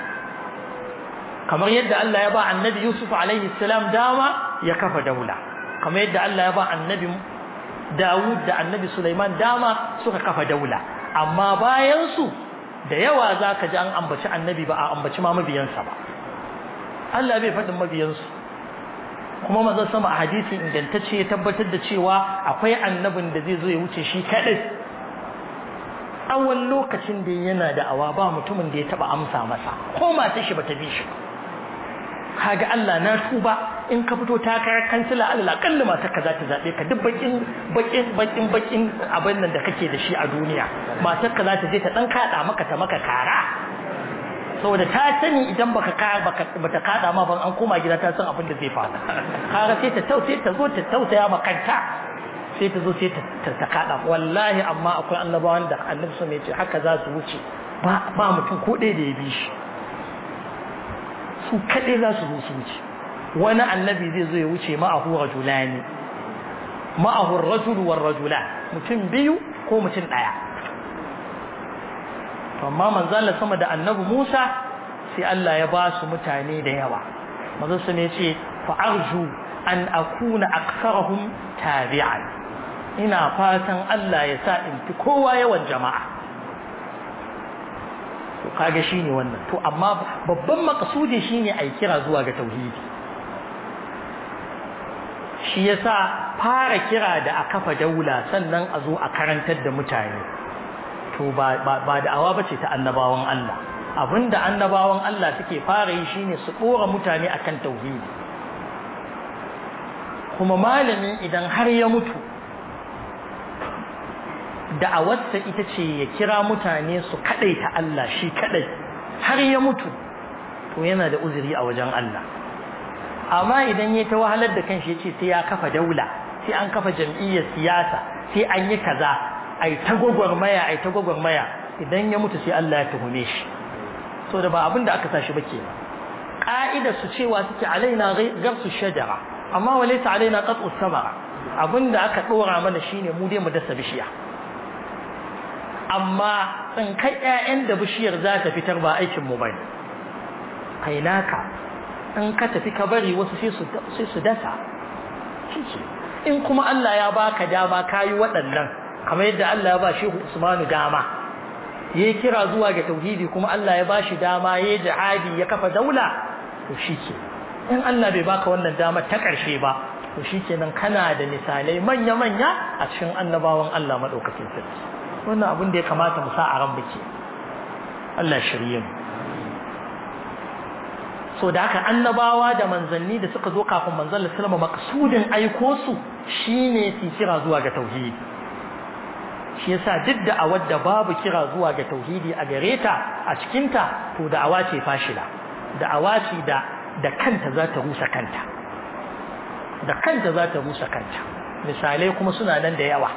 kamar yadda Allah ya ba annabi Yusuf alaihi salam dama ya kafa daula kamar yadda Allah ya ba annabi Dawud da annabi Sulaiman dama suka kafa daula amma bayan su da yawa zaka ji an ambaci annabi ba a ambaci ma mabiyansa ba Allah bai faɗin mabiyansu kuma manzon sama a hadisi ingantacce ya tabbatar da cewa akwai annabin da zai zo ya wuce shi kadai tsawon lokacin da yana da awa ba mutumin da ya taba amsa masa ko matar shi bata bi shi kaga Allah na tuba in ka fito takarar kansila Allah kalli matar ka za ta zabe ka duk bakin bakin bakin bakin abin nan da kake da shi a duniya matar ka za ta je ta dan kada maka ta maka kara saboda ta sani idan baka baka bata kada ma ban an koma gida ta san abin da zai faru kaga sai ta tausaye ta zo ta tausaya ma kanta sai ta zo sai ta ta kada wallahi amma akwai annabawan da annabi sun ce haka za su wuce ba ba mutum ko ɗaya da ya bi shi su kaɗai za su zo su wuce wani annabi zai zo ya wuce ma'ahu rajulani ma'ahu rajul war rajulan mutum biyu ko mutum ɗaya amma manzo Allah sama da annabi Musa sai Allah ya ba su mutane da yawa manzo sun ce fa arju an akuna aktharuhum tabi'an ina fatan Allah ya sa in fi kowa yawan jama'a to kage shine wannan to amma babban makasudi shine ai kira zuwa ga tauhidi shi yasa fara kira da a kafa daula sannan a zo a karantar da mutane to ba ba da'awa bace ta annabawan Allah abinda annabawan Allah suke fara yi shine su dora mutane akan tauhidi kuma malami idan har ya mutu da'awarsa ita ce ya kira mutane su kadaita Allah shi kadai har ya mutu to yana da uzuri a wajen Allah amma idan ya ta wahalar da kanshi ya ce sai ya kafa daula sai an kafa jam'iyyar siyasa sai an yi kaza ai ta gwagwarmaya ai ta gwagwarmaya idan ya mutu sai Allah ya tuhume shi so da ba abin da aka sashi ba ke ka'ida su cewa suke alaina garsu shajara amma walaysa alaina qat'u samara abinda aka dora mana shine mu dai mu dasa bishiya amma tsinkai ƴaƴan da bishiyar za ta fitar ba aikin mu bane kai naka in ka tafi ka bari wasu sai su sai su dasa in kuma Allah ya baka dama kayi waɗannan kamar yadda Allah ya ba Shehu Usmanu dama yayi kira zuwa ga tauhidi kuma Allah ya bashi dama yayi jihadi ya kafa daula to shike in Allah bai baka wannan dama ta ƙarshe ba to shikenan kana da misalai manya-manya a cikin annabawan Allah madaukakin sarki wannan abin da ya kamata mu sa a ran biki Allah shirye mu so da haka annabawa da manzanni da suka zo kafin manzon Allah sallama maksudin aiko su shine su kira zuwa ga tauhidi shi yasa duk da awar da babu kira zuwa ga tauhidi a gare ta a cikin ta to da'awa ce fashila da'awa ce da da kanta za ta rusa kanta da kanta za ta rusa kanta misalai kuma suna nan da yawa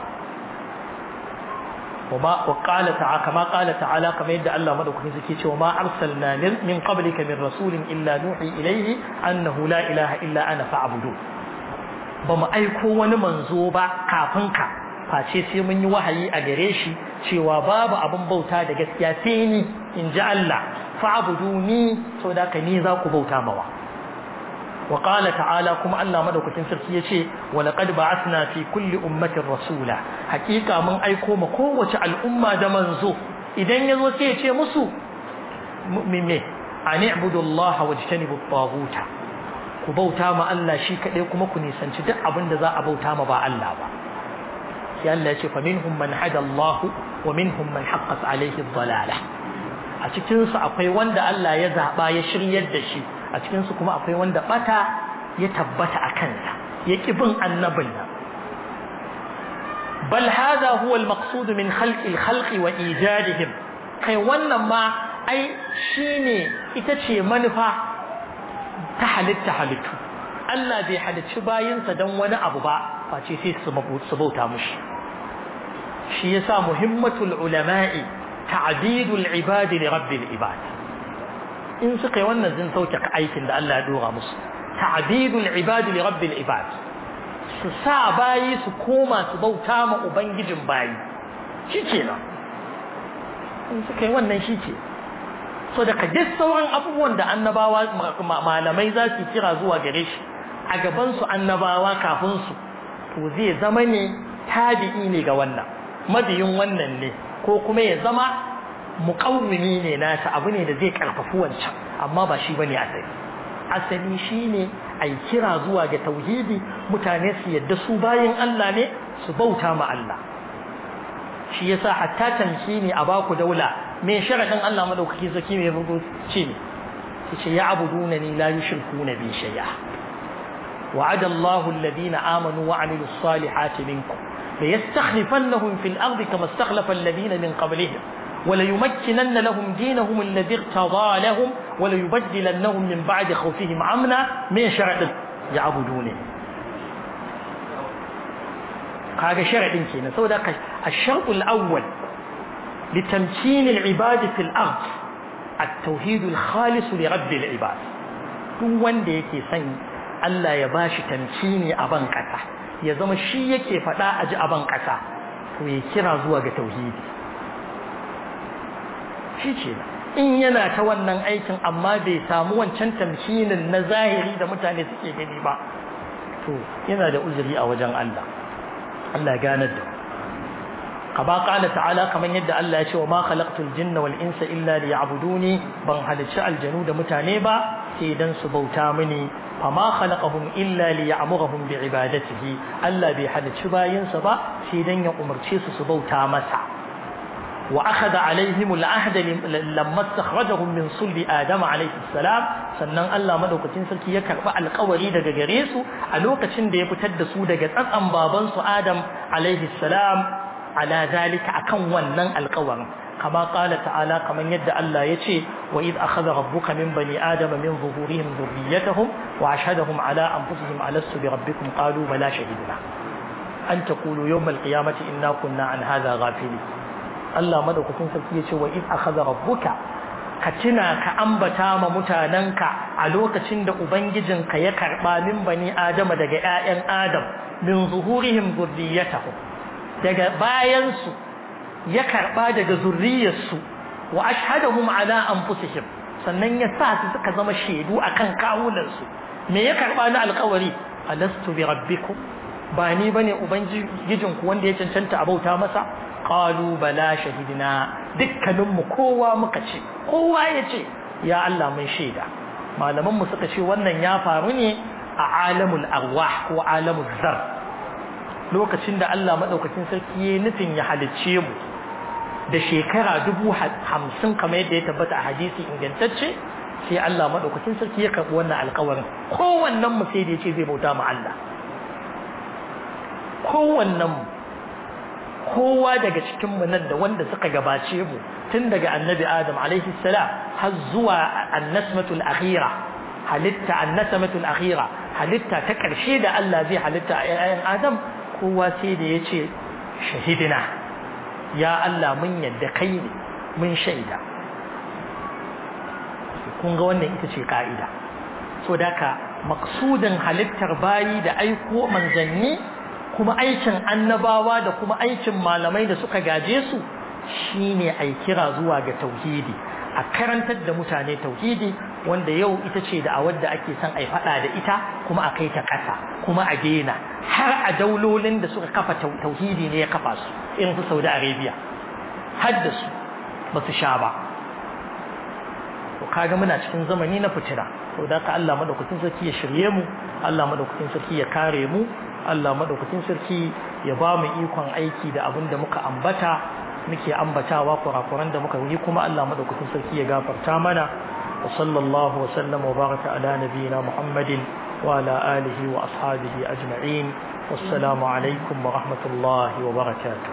وما وقال تعالى كما قال تعالى كما يدعى الله مدوكين سكي وما أرسلنا من قبلك من رسول إلا نوحي إليه أنه لا إله إلا أنا فاعبدون بما أيكو ونمنزوبا كافنك face sai mun yi wahayi a gare shi cewa babu abin bauta da gaskiya sai ni in ji Allah fa'buduni saboda ka ni za ku bauta mawa وقال تعالى كما الله مدوكتين سركي يشي ولقد بعثنا في كل أمة رسولا حقيقة من أيكو مكوة الأمة دمنزو إذن يزو سيشي مسو مؤمنين أن اعبدوا الله واجتنبوا الطاغوت كبوتا ما الله شيك ليكم كني سنشد أبن ذا أبوتا ما با الله با يا الله يشي فمنهم من هدى الله ومنهم من حقت عليه الضلالة a cikinsu akwai wanda Allah ya zaɓa ya shiryar da shi a cikinsu kuma akwai wanda ɓata ya tabbata a kansa ya ƙi bin annabin nan bal hadha huwa al-maqsud min khalqi al-khalqi wa ijadihim kai wannan ma ai shine ita ce manufa ta halitta halittu Allah bai halicci bayinsa don wani abu ba face sai su bauta mushi shi yasa muhimmatul ulama'i ta'bidul ibadi li rabbil ibad in suka yi wannan zin sauke aikin da Allah ya dora musu ta'bidul ibadi li rabbil ibad su sa bayi su koma su bauta ma ubangijin bayi shikenan in suka yi wannan shike so da duk sauran abubuwan da annabawa malamai za su kira zuwa gare shi a gaban su annabawa kafin su to zai zama ne tabi'i ne ga wannan mabiyin wannan ne ko kuma ya zama muƙawwimi ne nasa abu ne da zai karfafi wancan amma ba shi bane asali asali shine ai kira zuwa ga tauhidi mutane su yadda su bayin Allah ne su bauta ma Allah shi yasa hatta tamkini a baku daula me sharadin Allah madaukaki zaki me bugu ce ne yace ya abuduna ni la yushrikuna bi shay'a وعد الله الذين آمنوا وعملوا الصالحات منكم ليستخلفنهم في الأرض كما استخلف الذين من قبلهم وليمكنن لهم دينهم الذي ارتضى لهم وليبدلنهم من بعد خوفهم امنا من شرع يعبدونه هذا شرع كينا سو الشرط الأول لتمكين العباد في الأرض التوحيد الخالص لرب العباد duk wanda yake son Allah ya bashi tamkini a ban kasa ya zama shi yake faɗa a ji a ban kasa to ya kira zuwa ga tauhidi shi ce in yana ta wannan aikin amma bai samu wancan tamkinin na zahiri da mutane suke gani ba to yana da uzuri a wajen Allah Allah ya ganar da kaba qala ta'ala kaman yadda Allah ya ce wa ma khalaqtul jinna wal insa illa liya'buduni ban halicci aljanu da mutane ba sai dan su bauta mini fama khalaqahum illa liya'murahum bi'ibadatihi Allah bai halicci bayinsa ba sai dan ya umarce su su bauta masa وأخذ عليهم العهد لما استخرجهم من صلب آدم عليه السلام sannan Allah madaukakin sarki ya karba alƙawari daga gare su a lokacin da ya fitar da su daga tsatsan baban su Adam alaihi salam ala zalika akan wannan alƙawarin kama qala ta'ala kaman yadda Allah ya ce wa id akhadha rabbuka min bani adama min zuhurihim dhurriyyatahum wa ashhadahum ala anfusihim alastu bi rabbikum qalu bala shahidna an taqulu yawm alqiyamati inna kunna an hadha ghafilin Allah madaukakin sarki ya ce wa id akhadha rabbuka ka tuna ka ambata ma mutananka a lokacin da ubangijinka ya karba min bani adama daga ƴaƴan adam min zuhurihim zurriyatahum daga bayan su ya karba daga zurriyarsu wa ashhadahum ala anfusihim sannan ya sa su suka zama shaidu akan kawunan su me ya karba na alƙawari alastu bi rabbikum ba ni bane ubangijinku wanda ya cancanta a bauta masa qalu bala shahidina dukkanin mu kowa muka ce kowa ya ce ya Allah mun shaida malaman mu suka ce wannan ya faru ne a alamul arwah ko alamul zar lokacin da Allah madaukakin sarki ya nufin ya halicce mu da shekara dubu hamsin kamar yadda ya tabbata a hadisi ingantacce sai Allah madaukakin sarki ya karɓi wannan alƙawarin kowannen mu sai da ya ce zai bauta ma Allah kowannen mu kowa daga cikin mu nan da wanda suka gabace mu tun daga annabi adam alaihi salam har zuwa annasmatul akhira halitta annasmatul akhira halitta ta karshe da Allah zai halitta a yayin adam kowa sai da ya ce shahidina ya Allah mun yadda kai ne mun shaida kun ga wannan ita ce ka'ida so daka maksudin halittar bayi da aiko manzanni kuma aikin annabawa da kuma aikin malamai da suka gaje su shine ai kira zuwa ga tauhidi a karantar da mutane tauhidi wanda yau ita ce da awar da ake son ai fada da ita kuma a kai ta kasa kuma a daina har a daulolin da suka kafa tauhidi ne ya kafa su irin su Saudi Arabia har da su ba su sha ba to kaga muna cikin zamani na fitina to da ka Allah madaukakin sarki ya shirye mu Allah madaukakin sarki ya kare mu Allah madaukakin sarki ya ba mu ikon aiki da abin da muka ambata muke ambatawa kurakuran da muka yi kuma Allah madaukakin sarki ya gafarta mana wa sallallahu wa sallam wa baraka ala nabiyyina Muhammadin wa ala alihi wa ashabihi ajma'in wassalamu alaikum wa rahmatullahi wa barakatuh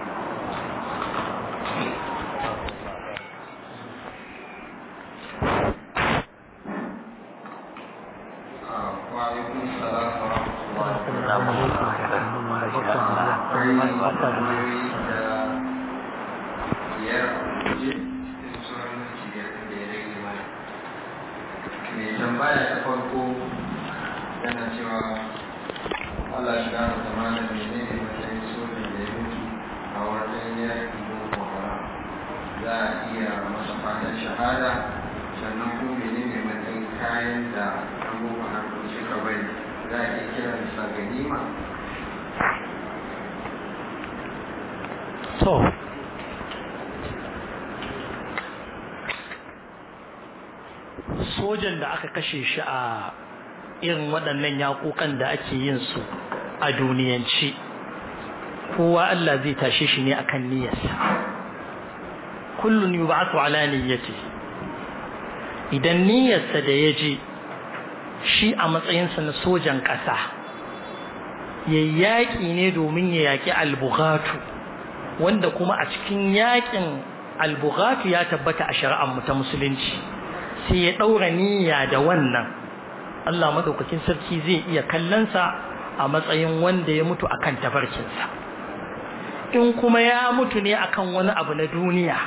sojan da aka kashe shi a irin waɗannan yaƙoƙan da ake yin su a duniyanci kowa Allah zai tashe shi ne akan niyyarsa kullun yub'athu ala niyyati idan niyyarsa da ya je shi a matsayinsa na sojan ƙasa ya yaƙi ne domin ya yaƙi albughatu wanda kuma a cikin yaƙin albughatu ya tabbata a shari'ar mu ta musulunci sai ya ɗaura niyya da wannan Allah madaukakin sarki zai iya kallonsa a matsayin wanda ya mutu akan tafarkinsa in kuma ya mutu ne akan wani abu na duniya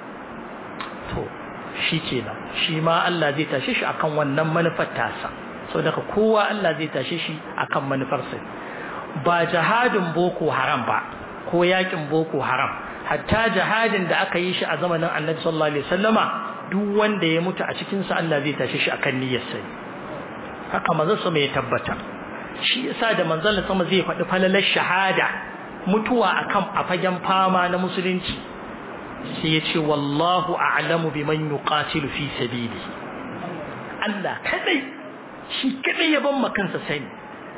to shi kenan shi ma Allah zai tashe shi akan wannan manufar tasa sau daga kowa Allah zai tashe shi akan manufarsa ba jihadin boko haram ba ko yakin boko haram hatta jihadin da aka yi shi a zamanin annabi sallallahu alaihi wasallama duk wanda ya mutu a cikin sa Allah zai tashe shi akan niyyarsa haka manzon sama ya tabbata shi yasa da manzon sama zai faɗi falalar shahada mutuwa akan a fagen fama na musulunci sai ya ce wallahu a'lamu biman yuqatilu fi sabili Allah kadai shi kadai ya ban kansa sani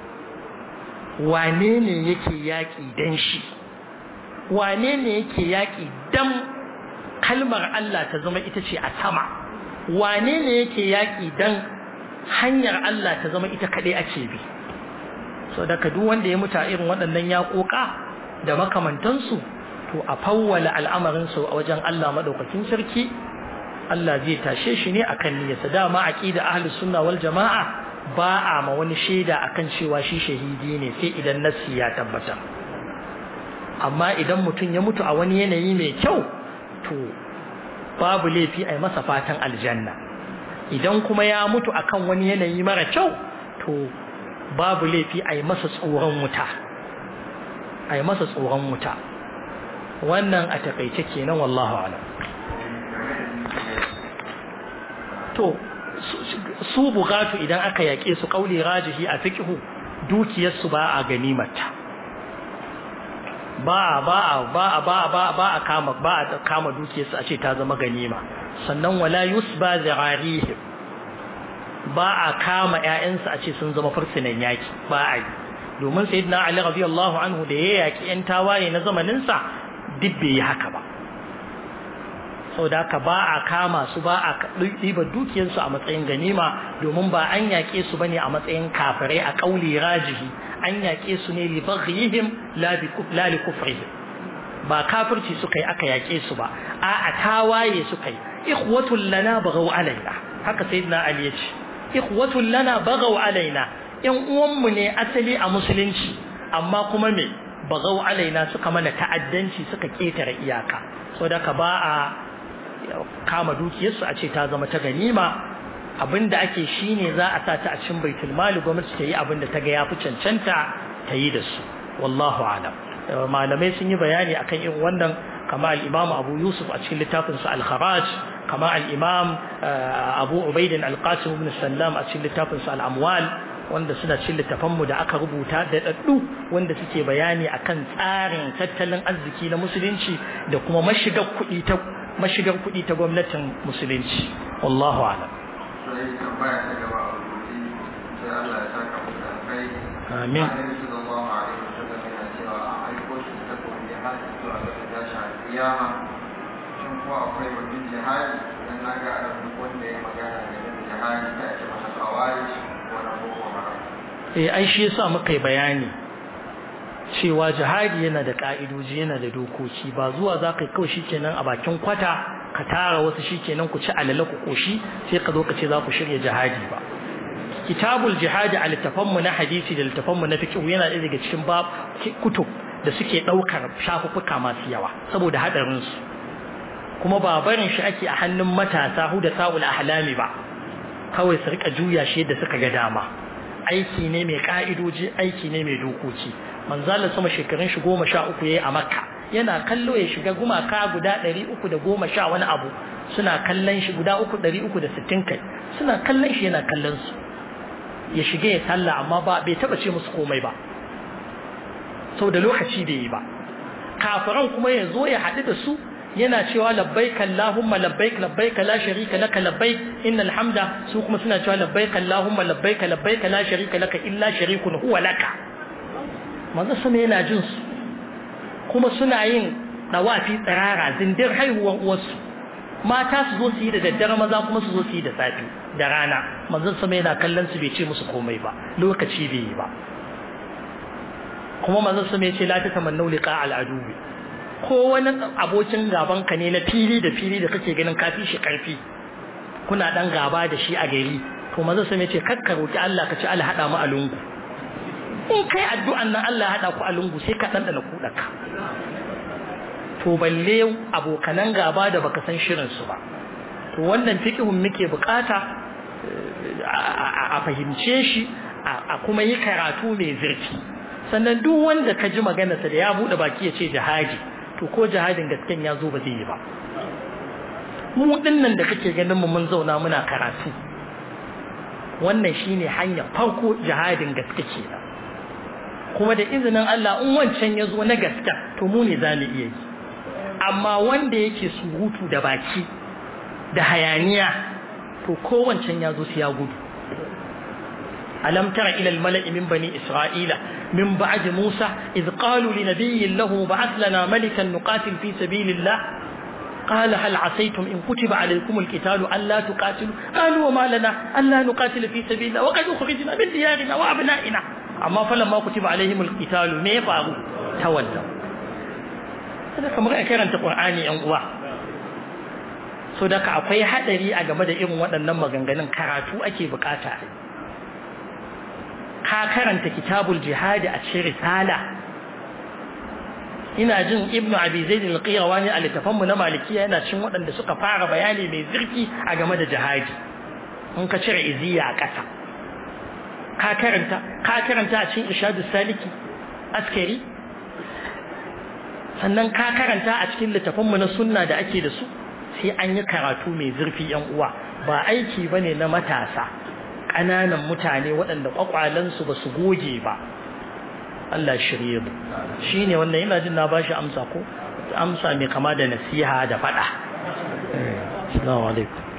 wane ne yake yaki dan shi wane ne yake yaki dan kalmar Allah ta zama ita ce a sama wane ne yake yaki dan hanyar Allah ta zama ita kadai ake bi so daga duk wanda ya mutu a irin waɗannan yaƙoƙa da makamantansu to a fawwala al'amarinsu a wajen Allah madaukakin sarki Allah zai tashe shi ne akan niyyarsa dama aqida ahlus sunna wal jamaa ba a ma wani shaida akan cewa shi shahidi ne sai idan nassi ya tabbata amma idan mutum ya mutu a wani yanayi mai kyau to babu laifi a yi masa fatan aljanna idan kuma ya mutu akan wani yanayi mara kyau to babu laifi a yi masa tsoron wuta a yi masa tsoron wuta wannan a takaice kenan wallahu alam to su bugatu idan aka yaƙe su kauli rajihi a fiqhu dukiyarsu ba a ganimata ba ba ba ba ba ba a kama ba a kama dukiyarsu a ce ta zama ganima sannan wala yusba zirarihim ba a kama ƴaƴansu a ce sun zama fursunan yaki ba a yi domin sayyidina ali radiyallahu anhu da ya yaki ƴan tawaye na zamanin sa duk bai yi haka ba saboda haka ba a kama su ba a ɗiba dukiyarsu a matsayin ganima domin ba an yaƙe su bane a matsayin kafirai a ƙauli rajihi an yaƙe su ne li baghihim la li kufrihim ba kafirci suka yi aka yaƙe su ba a a tawaye suka yi ikhwatul lana baghaw alaina haka sayyidina ali ya ce ikhwatul lana baghaw alaina yan uwanmu ne asali a musulunci amma kuma me bagau alaina suka mana ta'addanci suka ketare iyaka saboda ka ba a kama dukiyarsu a ce ta zama ta ganima abinda ake shine za a sa ta a cikin baitul mali gwamnati ta yi abinda ta ga yafi cancanta ta yi da su wallahu alam malamai sun yi bayani akan irin wannan kama al-imam Abu Yusuf a cikin littafin sa al-Kharaj kama al-imam Abu Ubaid al-Qasim ibn Sallam a cikin littafin sa al-Amwal wanda suna cikin littafan mu da aka rubuta da daddu wanda suke bayani akan tsarin tattalin arziki na musulunci da kuma mashigar kuɗi ta mashigar kuɗi ta gwamnatin musulunci wallahu alam sai tambaya ta gaba a rubuci sai Allah ya saka mu da kai amin Annabi sallallahu alaihi wasallam yana cewa a aiko shi ta kuma jihadi zuwa ga tashi a kiyama shin ko akwai wajen jihadi dan na ga a duk wanda ya magana da jihadi ta ce masa kawai ko na boko haram eh ai shi yasa muka yi bayani cewa jihadi yana da ka'idoji yana da dokoki ba zuwa za ka yi kawai shikenan a bakin kwata ka tara wasu shikenan ku ci alala ku koshi sai ka zo ka ce za ku shirya jihadi ba kitabul jihadi a littafanmu na hadisi da littafanmu na fiqh yana ɗaya daga cikin bab kutub da suke ɗaukar shafuffuka masu yawa saboda haɗarin su kuma ba barin shi ake a hannun matasa hu da sa'ul ahlami ba kawai su rika juya shi da suka ga dama aiki ne mai ka'idoji aiki ne mai dokoki manzalar sama shekarun shi goma sha uku yayi a makka yana kallo ya shiga gumaka guda ɗari uku da goma sha wani abu suna kallon shi guda uku ɗari uku da sittin kai suna kallon shi yana kallon su ya shiga ya sallah amma ba bai taba ce musu komai ba da lokaci bai yi ba kafiran kuma ya zo ya haɗu da su yana cewa labbaik Allahumma labbaik labbaik la sharika laka labbaik innal hamda su kuma suna cewa labbaik Allahumma labbaik labbaik la sharika laka illa sharikun huwa laka manzo sama yana jin su kuma suna yin dawafi tsirara zindir haihuwan uwarsu mata su zo su yi da daddare maza kuma su zo su yi da safi da rana manzon sama yana kallon su bai ce musu komai ba lokaci bai yi ba kuma manzon sama ya ce la ta tamannu liqa al adubi ko wani abokin gaban ka ne na fili da fili da kake ganin kafi shi karfi kuna dan gaba da shi a gari to manzon sama ya ce kakka roki Allah ka ci Allah hada mu a lungu in kai addu'an nan Allah hada ku a lungu sai ka dan dana kudaka to balle abokanan gaba da baka san shirin su ba to wannan fiqhun muke bukata a fahimce shi a kuma yi karatu mai zurfi sannan duk wanda ka ji maganarsa da ya bude baki ya ce jihadi to ko jihadin gasken ya zo ba zai yi ba mu dinnan da kake ganin mu mun zauna muna karatu wannan shine hanya farko jihadin gaske kenan kuma da izinin Allah in wancan ya zo na gaske to mu ne za mu iya yi amma wanda yake surutu da baki da hayaniya to kowancan ya zo su ya gudu alam tara ila almala'i min bani isra'ila min ba'd musa id qalu li nabiyyin lahu ba'ath lana malikan nuqatil fi sabilillah قال هل عسيتم إن كتب عليكم القتال ألا تقاتلوا قالوا وما لنا ألا نقاتل في سبيل الله وقد أخرجنا من ديارنا وأبنائنا أما فلما كتب عليهم القتال ما يفعلوا تولوا هذا كما كان القرآن ينقوى so da ka akwai hadari a game da irin waɗannan maganganun karatu ake bukata ka karanta kitabul jihadi a cikin risala ina jin ibnu abi zaid al-qirawani a littafan mu na malikiya yana cin waɗanda suka fara bayani mai zurfi a game da jihadi in ka cire iziya a ƙasa ka karanta ka karanta a cikin irshadus saliki askari sannan ka karanta a cikin littafan mu na sunna da ake da su sai an yi karatu mai zurfi yan uwa ba aiki bane na matasa ƙananan mutane waɗanda ƙwaƙwalansu ba su goge ba Allah shirye mu shine wannan ina jin na bashi amsa ko amsa mai kama da nasiha da faɗa assalamu alaikum